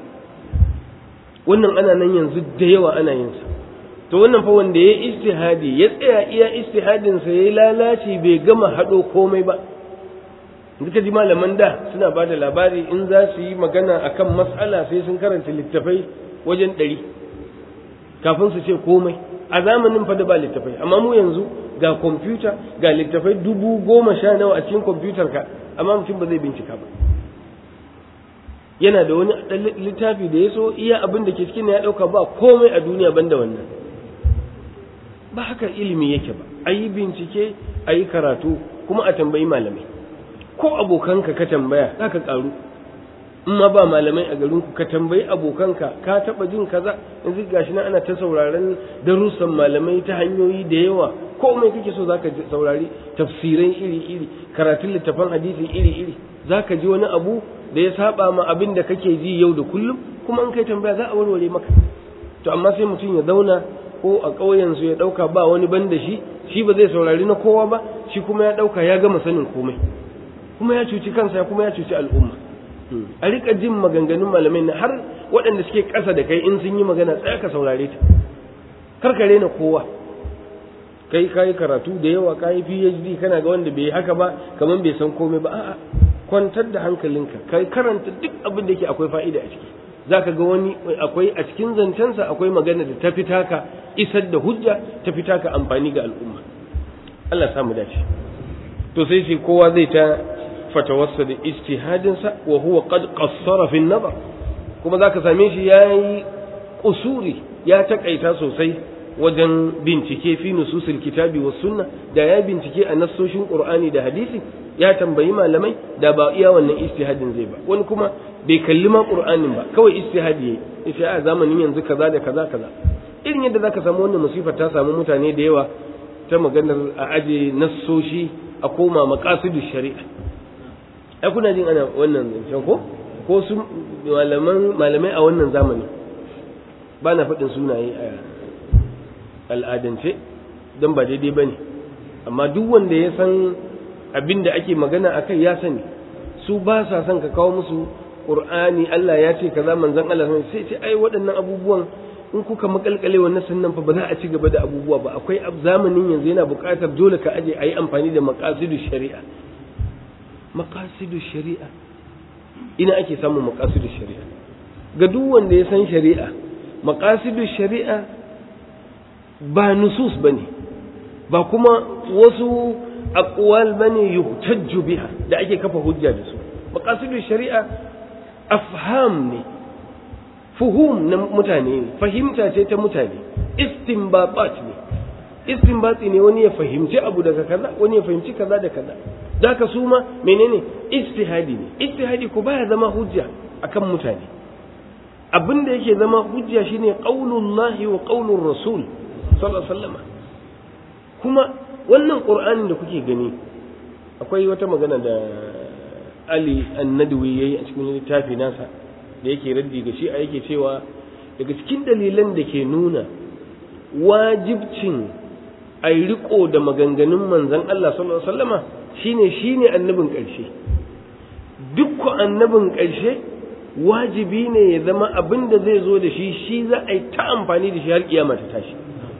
wannan ana nan yanzu da yawa ana yin sa to wannan fa wanda ya istihadi ya tsaya iya istihadin sa yayi lalaci bai gama hado komai ba duka ji malaman da suna ba da labari in za su yi magana akan matsala sai sun karanta littafai wajen ɗari kafin su ce komai a zamanin fa da ba littafai amma mu yanzu ga kwamfuta ga littafai dubu goma sha nawa a cikin kwamfutar ka amma mutum ba zai bincika ba yana da wani littafi da ya so iya abin da ke cikin ya ɗauka ba komai a duniya banda wannan ba haka ilimi yake ba a yi bincike a yi karatu kuma a tambayi malamai ko abokanka ka tambaya za ka ƙaru in ma ba malamai a garinku ka tambayi abokanka ka taɓa jin kaza yanzu gashi nan ana ta sauraron darussan malamai ta hanyoyi da yawa komai kake so zaka saurari tafsirai iri-iri karatun littafan hadisi iri-iri zaka ji wani abu da ya saba ma abin da kake ji yau da kullum kuma in kai tambaya za a warware maka to amma sai mutum ya zauna ko a ƙauyen su ya ɗauka ba wani ban da shi shi ba zai saurari na kowa ba shi kuma ya ɗauka ya gama sanin komai kuma ya cuci kansa kuma ya cuci al'umma a rika jin maganganun malamai na har waɗanda suke ƙasa da kai in sun yi magana tsaya ka saurare ta kar ka rena kowa kai ka yi karatu da yawa ka yi phd kana ga wanda bai haka ba kamar bai san komai ba a'a kwantar da hankalinka kai karanta duk abin da yake akwai fa'ida a ciki zaka ga wani akwai a cikin zancensa akwai magana da ta fita ka isar da hujja ta fita ka amfani ga al'umma Allah samu dace to sai shi kowa zai ta fatawarsa da ijtihadinsa wa huwa qad qassara fi nazar kuma zaka same shi yayi kusuri ya takaita sosai wajen bincike fi nususil kitabi was sunna da ya bincike a nassoshin qur'ani da hadisi ya tambayi malamai da ba iya wannan ijtihadin zai ba wani kuma bai kalli ma qur'anin ba kawai ijtihadi yayi yace a zamanin yanzu kaza da kaza kaza irin yadda zaka samu wannan musifa ta samu mutane da yawa ta maganar a aje nassoshi a koma maqasidush shari'a ai kuna jin ana wannan zancen ko ko su malaman malamai a wannan zamani ba na faɗin sunaye a al'adance don ba daidai ba ne amma duk wanda ya san abin da ake magana a kai ya sani su ba sa son ka kawo musu ƙur'ani Allah ya ce kaza manzon Allah sai ce ai waɗannan abubuwan in kuka makalkale wannan sannan fa ba za a ci gaba da abubuwa ba akwai zamanin yanzu yana buƙatar dole ka aje a yi amfani da maqasidu shari'a maqasidu shari'a ina ake samun maqasidu shari'a ga duk wanda ya san shari'a maqasidu shari'a ba nusus bane ba kuma wasu aqwal bane yuhtajju biha da ake kafa hujja da su maqasidu shari'a afham ne fuhum na mutane ne fahimta ce ta mutane istinbatat ne istinbati ne wani ya fahimci abu daga kaza wani ya fahimci kaza da kaza zaka su ma menene ijtihadi ne ijtihadi ko baya zama hujja akan mutane abin da yake zama hujja shine qaulullahi wa qaulur rasul sallallahu alaihi wasallam kuma wannan qur'anin da kuke gani akwai wata magana da Ali Annadwi yayi a cikin littafi nasa da yake raddi ga shi a yake cewa daga cikin dalilan da ke nuna wajibcin a yi riko da maganganun manzan Allah sallallahu Alaihi wasallama shine shine annabin ƙarshe duk annabin ƙarshe wajibi ne ya zama abin da zai zo da shi shi za a yi ta amfani da shi har kiyama ta tashi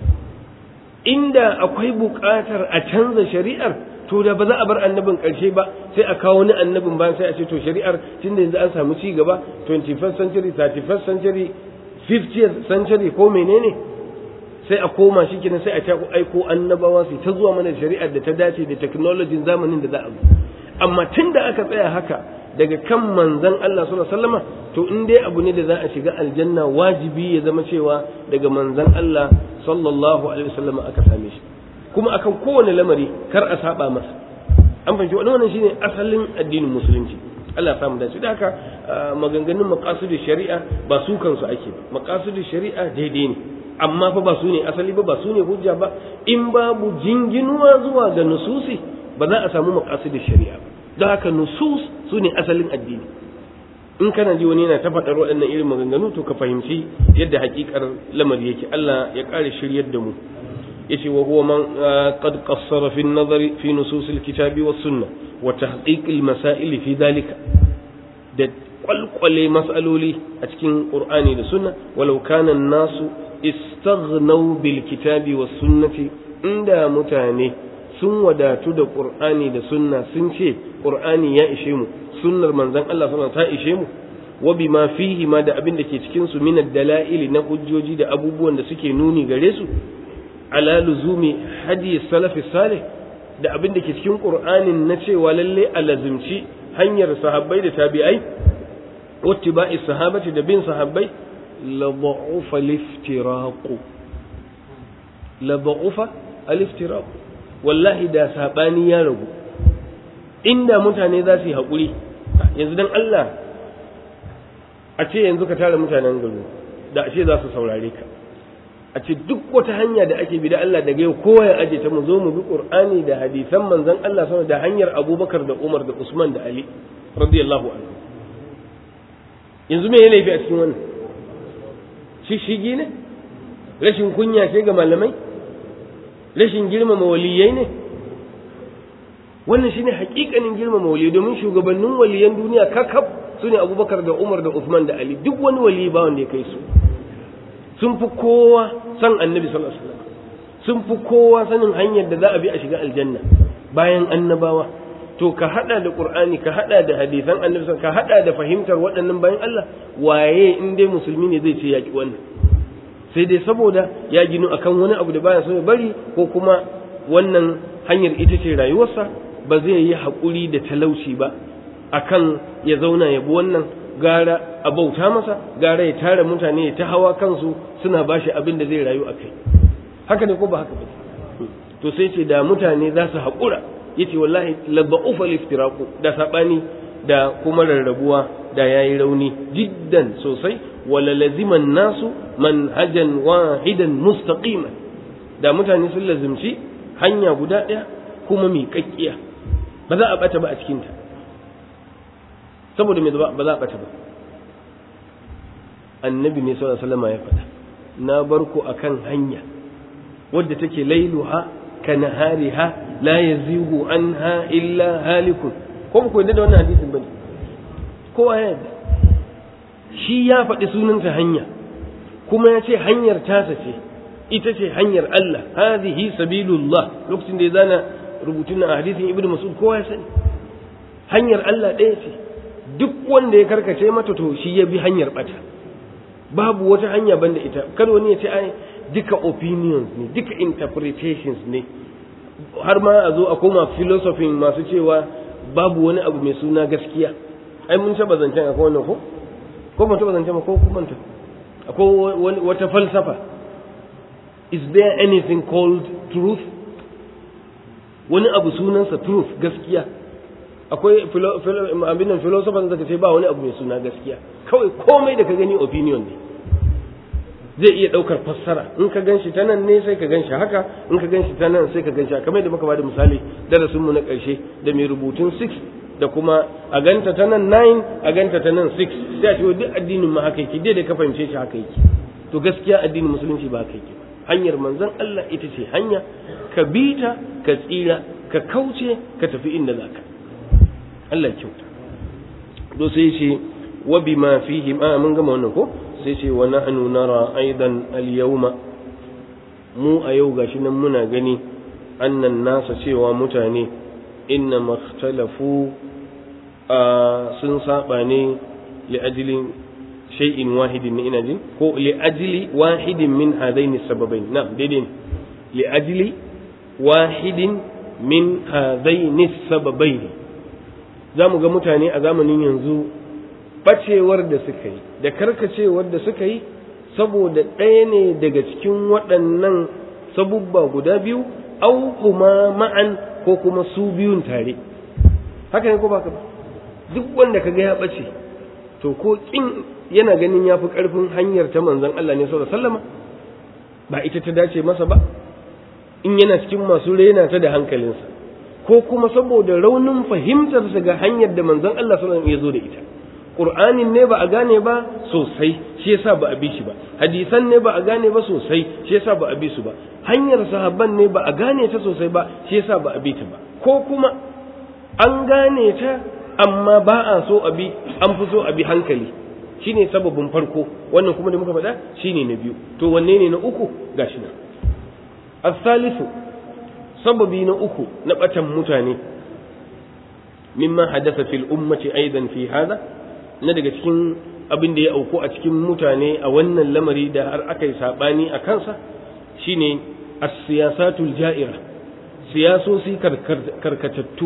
inda akwai buƙatar a canza shari'ar to da ba za a bar annabin ƙarshe ba sai a kawo wani annabin bayan sai a ce to shari'ar tun da yanzu an samu ci gaba 21st century 31st century 50th century ko menene sai a koma shi kenan sai a ta aiko annabawa su ta zuwa mana shari'ar da ta dace da technology zamanin da za a zo amma tun da aka tsaya haka daga kan manzon Allah sallallahu alaihi wasallama to in dai abu ne da za a shiga aljanna wajibi ya zama cewa daga manzon Allah sallallahu alaihi wasallama aka same shi kuma akan kowane lamari kar a saba masa an fahimci wannan shine asalin addinin musulunci Allah samu dace da haka maganganun maqasidu shari'a ba su kansu ake ba maqasidu shari'a daidai ne amma fa ba su ne asali ba ba su ne hujja ba in babu jinginuwa zuwa ga nususi ba za a samu maqasidu shari'a ba don haka nusus su ne asalin addini in kana ji wani yana ta faɗar waɗannan irin maganganu to ka fahimci yadda hakikar lamari yake Allah ya ƙare shiryar da mu yace wa huwa man qad qassara fi an-nazari fi nusus al-kitabi was sunnah wa tahqiq al-masail fi dhalika da kwalkwale mas'aloli a cikin qur'ani da sunna walau kana an-nasu istaghnaw bil kitabi was sunnati inda mutane sun wadatu da qur'ani da sunna sun ce qur'ani ya ishe mu sunnar manzon Allah sallallahu ta ishe mu wa bima fihi ma da abin da ke cikin su min dalaili na hujjoji da abubuwan da suke nuni gare su ala luzumi hadi salafi salih da abin da ke cikin qur'anin na cewa lalle alazimci hanyar sahabbai da tabi'ai wattiba'i sahabati da bin sahabbai la da'ufa liftiraqu la da'ufa al-iftiraq wallahi da sabani ya ragu inda mutane za su yi haƙuri yanzu dan Allah a ce yanzu ka tara mutanen gari da a ce za su saurare ka a ce duk wata hanya da ake bi da Allah daga yau kowa ya aje ta mu zo mu bi Qur'ani da hadisan manzon Allah sama da hanyar Abubakar da Umar da Usman da Ali radiyallahu anhu yanzu me ya laifi a cikin wannan shishigi ne rashin kunya ce ga malamai rashin girmama waliyai ne wannan shine hakikanin girmama waliyai domin shugabannin waliyan duniya kakaf su ne abubakar da umar da usman da ali duk wani waliyi ba wanda ya kai su sun fi kowa san annabi sallallahu alaihi wasallam sun fi kowa sanin hanyar da za a bi a shiga aljanna bayan annabawa to ka hada da qur'ani ka hada da hadisan annabi ka hada da fahimtar waɗannan bayan Allah waye in dai musulmi ne zai ce yaki wannan sai dai saboda ya ginu akan wani abu da baya so ya bari ko kuma wannan hanyar ita ce rayuwarsa ba zai yi haƙuri da talauci ba akan ya zauna ya bi wannan gara a bauta masa gara ya tara mutane ya ta hawa kansu suna bashi abin da zai rayu a kai haka ne ko ba haka ba to sai ce da mutane za su haƙura yace wallahi labba'ufa liftiraku da sabani da kuma rarrabuwa da yayi rauni jiddan sosai wala laziman nasu manhajan wahidan mustaqiman da mutane sun lazimci hanya guda ɗaya kuma miƙaƙƙiya ba za a ɓata ba a cikinta saboda me ba za a ɓata ba annabi ne sallallahu alaihi wasallam ya faɗa na bar ku akan hanya wadda take lailuha ka nahariha la yazigu anha illa halikun ko ku yadda da wannan hadisin bane kowa ya yadda shi ya faɗi sunanta hanya kuma ya ce hanyar tasa ce ita ce hanyar Allah hadhihi sabilullah lokacin da ya zana rubutun a hadisin ibnu mas'ud kowa ya sani hanyar Allah ɗaya ce duk wanda ya karkace mata to shi ya bi hanyar bata babu wata hanya banda ita kada wani ya ce ai duka opinions ne duka interpretations ne har ma a zo a koma philosophy masu cewa babu wani abu mai suna gaskiya ai mun taba zancen akwai wannan ko ko mun taba zancen ko kuma ta akwai wata falsafa is there anything called truth wani abu sunansa truth gaskiya akwai abin nan philosophers da ce ba wani abu mai suna gaskiya kawai komai da ka gani opinion ne zai iya ɗaukar fassara in ka ganshi ta nan ne sai ka ganshi haka in ka ganshi ta nan sai ka ganshi haka kamar da muka bada misali darasin mu na ƙarshe da mai rubutun 6 da kuma a ganta ta nan 9 a ganta ta nan 6 sai a ce duk addinin ma haka yake dai da ka fahimce shi haka yake to gaskiya addinin musulunci ba haka yake hanyar manzon Allah ita ce hanya ka bi ta ka tsira ka kauce ka tafi inda zaka Allah kyauta to sai ce wa bima fihi ma mun gama wannan ko sai ce wa nahnu nara aidan al-yawma mu a yau gashi nan muna gani annan nasa cewa mutane inna makhtalafu sun saba ne li ajli shay'in wahidin ne ina jin ko li ajli wahidin min hadaini sababain na daidai ne li ajli wahidin min hadaini sababain za mu ga mutane a zamanin yanzu bacewar da suka yi da karkacewar da suka yi saboda ɗaya ne daga cikin waɗannan sabubba guda biyu au kuma ma'an ko kuma su biyun tare haka ne ko ba ba duk wanda ka ga ya ɓace to ko kin yana ganin ya fi ƙarfin hanyar ta manzon Allah ne sallallahu alaihi ba ita ta dace masa ba in yana cikin masu rena ta da hankalinsa ko kuma saboda raunin fahimtarsa ga hanyar da manzon Allah sallallahu alaihi ya zo da ita qur'anin ne ba a gane ba sosai shi yasa ba a bi shi ba hadisan ne ba a gane ba sosai shi yasa ba a bi su ba hanyar sahabban ne ba a gane ta sosai ba shi yasa ba a bi ta ba ko kuma an gane ta amma ba a so a bi an fi so a bi hankali shine sababin farko wannan kuma da muka faɗa shine na biyu to wanne ne na uku gashi nan as-salisu sababi na uku na batan mutane mimma hadatha fil ummati aidan fi hada na daga cikin abin da ya auku a cikin mutane a wannan lamari da har aka yi sabani a kansa shine as-siyasatul ja'ira siyasosi karkatattu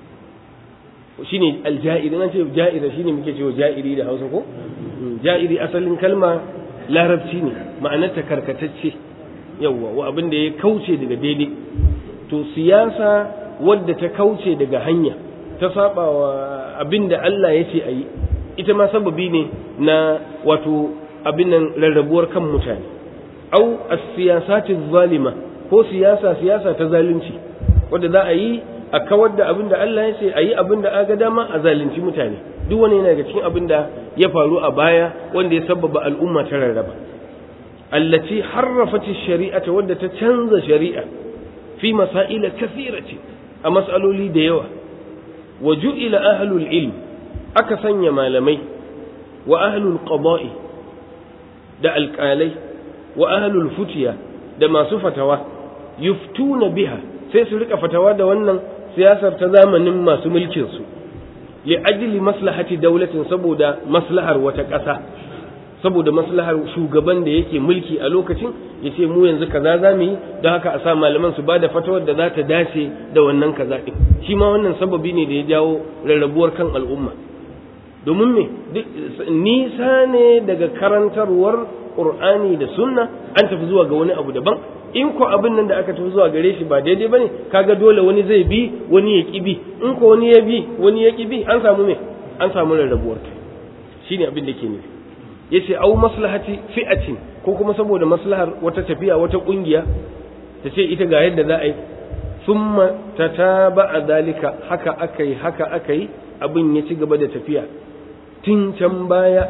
shine alja'iri nan ce ja'ira shine muke cewa ja'iri da Hausa ko ja'iri asalin kalma larabci ne ma'anarta karkatacce yawwa wa abin da ya kauce daga daidai to siyasa wadda ta kauce daga hanya ta saba wa abin da Allah ya ce a yi ita ma sababi ne na wato abin nan rarrabuwar kan mutane au as-siyasati zalima ko siyasa siyasa ta zalunci wadda za a yi a kawar da abin da Allah ya ce a yi abin da aga dama a zalunci mutane duk wani yana daga cikin abin da ya faru a baya wanda ya sababa al'umma ta rarraba allati harrafati shari'ata wadda ta canza shari'a fi masaila kathirati a mas'aloli da yawa wa ju'ila ahlul ilm aka sanya malamai wa ahlul qada'i da alƙalai wa ahlul futiya da masu fatawa yuftuna biha sai su rika fatawa da wannan siyasar ta zamanin masu mulkin su li ajli maslahati daulatin saboda maslahar wata ƙasa saboda maslahar shugaban da yake mulki a lokacin ya ce mu yanzu kaza za mu yi don haka a sa malaman su ba da fatawar da za ta dace da wannan kaza ɗin shi ma wannan sababi ne da ya jawo rarrabuwar kan al'umma domin me nisa ne daga karantarwar qur'ani da sunna an tafi zuwa ga wani abu daban in ko abin nan da aka tafi zuwa gare shi ba daidai bane kaga dole wani zai bi wani ya ki bi in ko wani ya bi wani ya ki bi an samu me an samu rarrabuwar kai shine abin da ke nufi yace au maslahati fi'atin ko kuma saboda maslahar wata tafiya wata kungiya ta ce ita ga yadda za a yi thumma tataba dalika haka akai haka akai abin ya ci gaba da tafiya tun can baya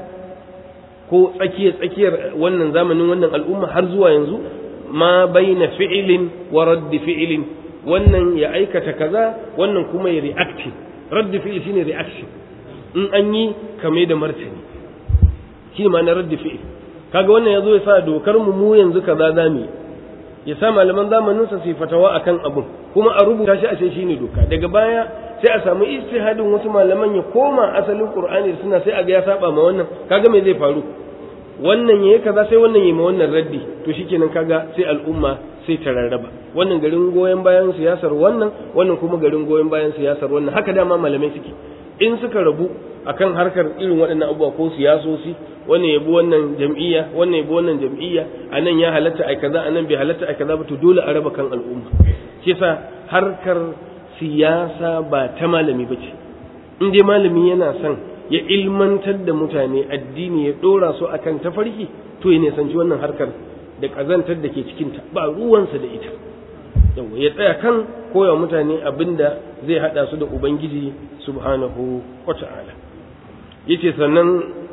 ko tsakiyar tsakiyar wannan zamanin wannan al'umma har zuwa yanzu ma baina fi'ilin wa raddi fi'ilin wannan ya aikata kaza wannan kuma ya reaction raddi fi'il shine reaction in an yi kame da martani shi ma na raddi fi'il kaga wannan yazo ya sa dokar mu mu yanzu kaza zamu ya sa malaman zamanin sa su fatawa akan abun kuma a rubuta shi a ce shine doka daga baya sai a samu ijtihadin wasu malaman ya koma asalin qur'ani suna sai a ga ya saba ma wannan kaga me zai faru wannan yayi kaza sai wannan yayi ma wannan raddi to shikenan kaga sai al'umma sai ta rarraba wannan garin goyen bayan siyasar wannan wannan kuma garin goyen bayan siyasar wannan haka dama malamai suke in suka rabu akan harkar irin waɗannan abubuwa ko siyasosi wannan yabi wannan jam'iyya wannan yabi wannan jam'iyya anan ya halatta ai kaza anan bai halatta ai kaza ba to dole a raba kan al'umma shi yasa harkar siyasa ba ta malami bace in dai malami yana son ya ilmantar da mutane addini ya dora su akan tafarki to ya nisanci wannan harkar da kazantar da ke cikinta ba ruwansa da ita yawa ya tsaya kan koya mutane abinda zai hada su da ubangiji subhanahu wata'ala yace sannan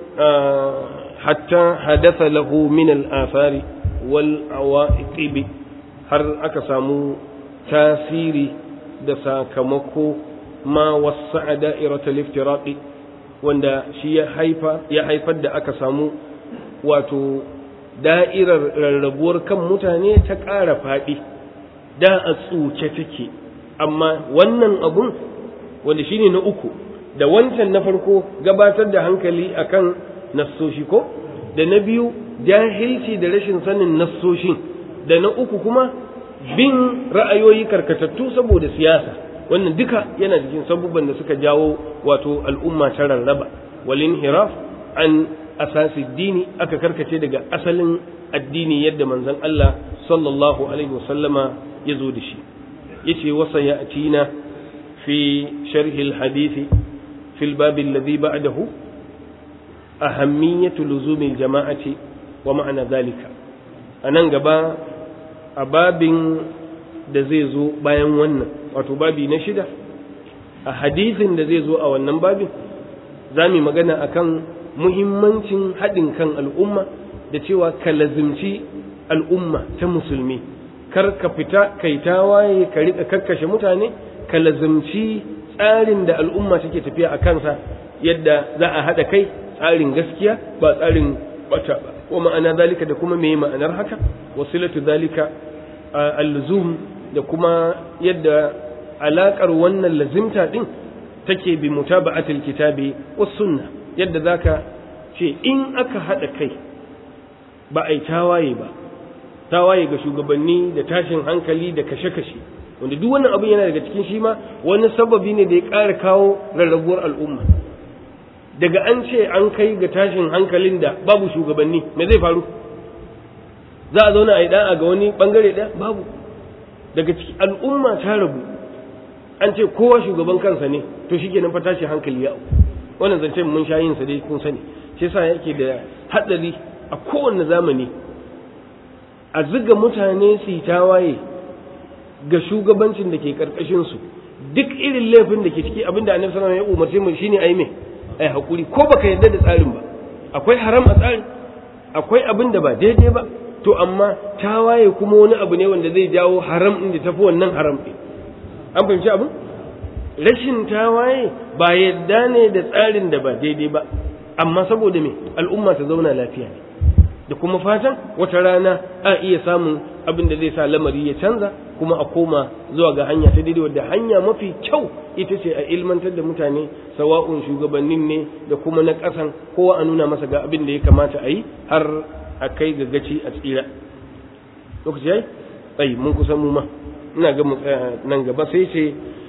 hatta hadatha lahu min al-athari wal awaiqib har aka samu tasiri da sakamako ma wasa'a da'iratul iftiraqi wanda shi ya haifa ya haifar da aka samu wato da'irar rarrabuwar kan mutane ta ƙara faɗi da a tsuce take amma wannan abun wanda shine na uku da wancan na farko gabatar da hankali akan nassoshi ko da na biyu jahilci da rashin sanin nassoshin da na uku kuma bin ra'ayoyi karkatattu saboda siyasa wannan duka yana cikin sabubban da suka jawo wato al'umma ta rarraba walin hiraf an asasi dini aka karkace daga asalin addini yadda manzon Allah sallallahu alaihi wasallama ya zo da shi yace wasa ya atina fi sharhi alhadisi fi albab alladhi ba'dahu ahammiyatu luzumi aljama'ati wa ma'ana dhalika anan gaba a babin da zai zo bayan wannan wato babi na shida a hadisin da zai zo a wannan babin za mu magana akan muhimmancin haɗin kan al'umma da cewa ka lazimci al'umma ta musulmi kar ka fita kai tawaye ka riƙa kakkashe mutane ka lazimci tsarin da al'umma take tafiya a kansa yadda za a haɗa kai tsarin gaskiya ba tsarin bata ba wa ma'ana zalika da kuma me ma'anar haka wasilatu zalika al-luzum da kuma yadda alakar wannan lazimta din take bi mutaba'atil kitabi was sunna yadda zaka ce in aka hada kai ba ai tawaye ba tawaye ga shugabanni da tashin hankali da kashe-kashe wanda duk wannan abin yana daga cikin shi ma wani sababi ne da ya ƙara kawo rarrabuwar al'umma daga an ce an kai ga tashin hankalin da babu shugabanni me zai faru za a zauna a yi da'a ga wani bangare ɗaya babu daga ciki al'umma ta rabu an ce kowa shugaban kansa ne to shi kenan fa tashi hankali ya wannan zance mun sha yin sa dai kun sani shi yasa yake da hadari a kowanne zamani a ziga mutane su yi tawaye ga shugabancin da ke karkashin su duk irin laifin da ke ciki abinda annabi sallallahu alaihi wasallam ya umarce mu shine ayi me ai hakuri ko baka yarda da tsarin ba akwai haram a tsarin akwai abin da ba daidai ba to amma tawaye kuma wani abu ne wanda zai jawo haram din da tafi wannan haram din an fahimci abin rashin tawaye ba yadda ne da tsarin da ba daidai ba amma saboda me al'umma ta zauna lafiya ne da kuma fatan wata rana a iya samun abin da zai sa lamari ya canza kuma a koma zuwa ga hanya ta daidai wadda hanya mafi kyau ita ce a ilmantar da mutane sawa'un shugabannin ne da kuma na ƙasan kowa a nuna masa ga abin da ya kamata a yi har a kai ga gaci a tsira lokaci yayi ai mun kusan mu ma ina ga mu tsaya nan gaba sai ce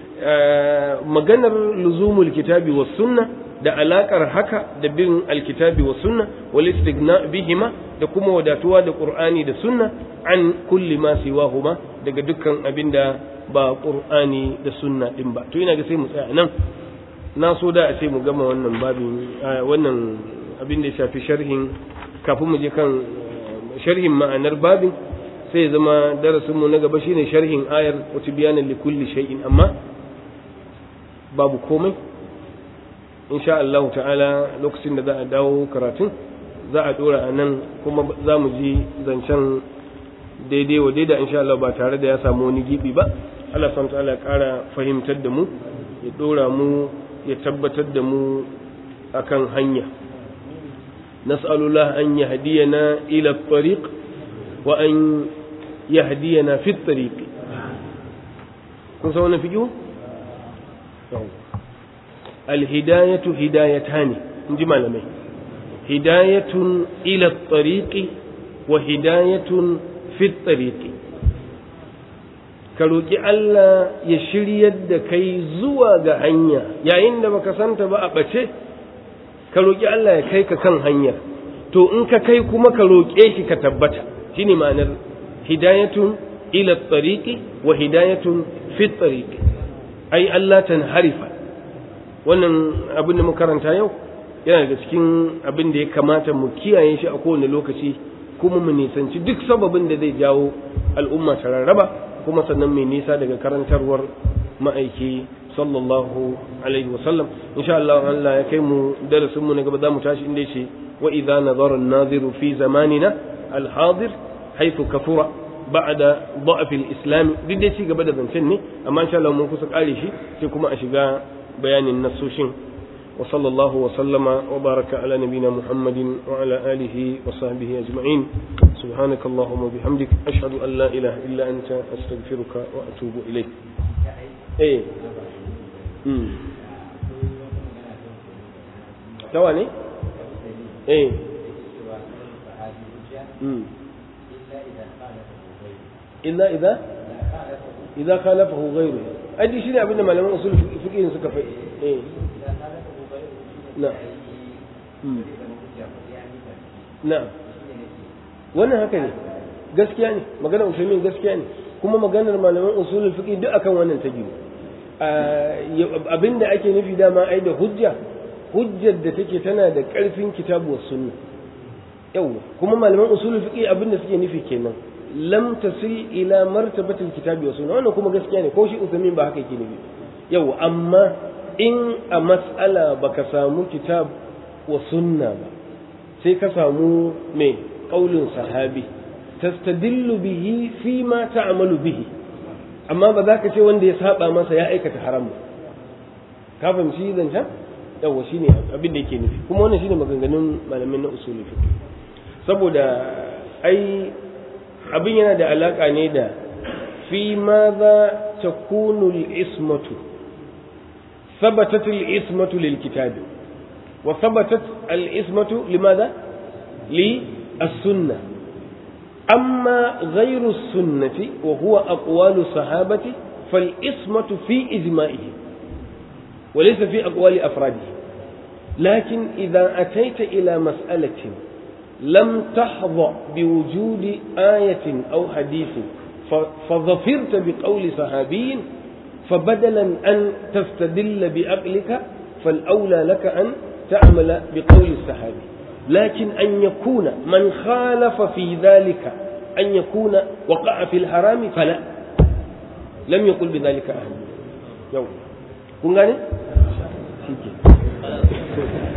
maganar luzumul kitabi was sunna da alakar haka da bin alkitabi was sunna wal istighna bihima da kuma wadatuwa da qur'ani da sunna an kulli ma siwahuma daga dukkan abinda ba qur'ani da sunna din ba to ina ga sai mu tsaya nan na so da a ce mu gama wannan babin wannan abin da ya shafi sharhin kafin mu je kan sharhin ma'anar babin sai ya zama darasinmu na gaba shine sharhin ayar wata bayanan likulli shay'in amma babu komai insha Allah ta'ala lokacin da za a dawo karatun za a dora a nan kuma za mu ji zancen daidai wa daida insha Allah ba tare da ya samu wani gibi ba Allah subhanahu ta'ala ya kara fahimtar da mu ya dora mu ya tabbatar da mu akan hanya nas'alullah an yahdiyana ila at-tariq wa an yahdiyana fi at-tariq kun san wannan fiqhu al-hidayatu hidayatani inji malamai hidayatun ila at-tariq wa hidayatun fi at-tariq ka roƙi Allah ya shiryar da kai zuwa ga hanya yayin da baka santa ba a ɓace ka roƙi Allah ya kai ka kan hanya to in ka kai kuma ka roƙe shi ka tabbata shine ma'anar hidayatun ila tariqi wa hidayatun fi tariqi ai Allah harifa wannan abin da muka karanta yau yana daga cikin abin da ya kamata mu kiyaye shi a kowane lokaci kuma mu nisanci duk sababin da zai jawo al'umma ta rarraba kuma sannan mai nisa daga karantarwar ma'aiki sallallahu alaihi wasallam insha Allah Allah ya kai mu darasin mu na gaba za mu tashi inda yace wa idza nazara an-naziru fi zamanina al-hadir haythu kafura ba'da da'f al-islam duk dai ci gaba da zancen ne amma insha Allah mun kusa kare shi sai kuma a shiga bayanin nasoshin wa sallallahu wa sallama wa baraka ala nabina muhammadin wa ala alihi wa sahbihi ajma'in سبحانك اللهم وبحمدك أشهد أن لا إله إلا أنت أستغفرك وأتوب إليك إيه امم تواني إيه امم إلا إذا إذا خالفه غيره أدي شيء أبدا ما لم أصول فقه سكفي إيه نعم نعم wannan haka ne gaskiya ne maganar usaimin gaskiya ne kuma maganar malaman usulul fiqh duk akan wannan ta biyu abinda ake nufi dama ai da hujja hujjar da take tana da karfin kitabu was sunna yau kuma malaman usulul fiqh abinda suke nufi kenan lam tasil ila martabatil kitabi was sunna wannan kuma gaskiya ne ko shi usaimin ba haka yake nufi yau amma in a mas'ala baka samu kitab wa sunna ba sai ka samu mai ƙaulin sahabi tastadillu bihi fi ma ta'malu bihi amma ba za ka ce wanda ya saba masa ya aikata haram ba ka fahimci zancen yawa shine abin da yake nufi kuma wannan shine maganganun malamin na usul fiqh saboda ai abin yana da alaka ne da fi ma za takunu al-ismatu ثبتت الإسمة للكتاب وثبتت الإسمة لماذا؟ للسنة أما غير السنة وهو أقوال الصحابة فالإسمة في إجمائه وليس في أقوال أفراده لكن إذا أتيت إلى مسألة لم تحظى بوجود آية أو حديث فظفرت بقول صحابي فبدلا أن تستدل بعقلك فالأولى لك أن تعمل بقول الصحابي لكن أن يكون من خالف في ذلك أن يكون وقع في الحرام فلا لم يقل بذلك أهل يوم كن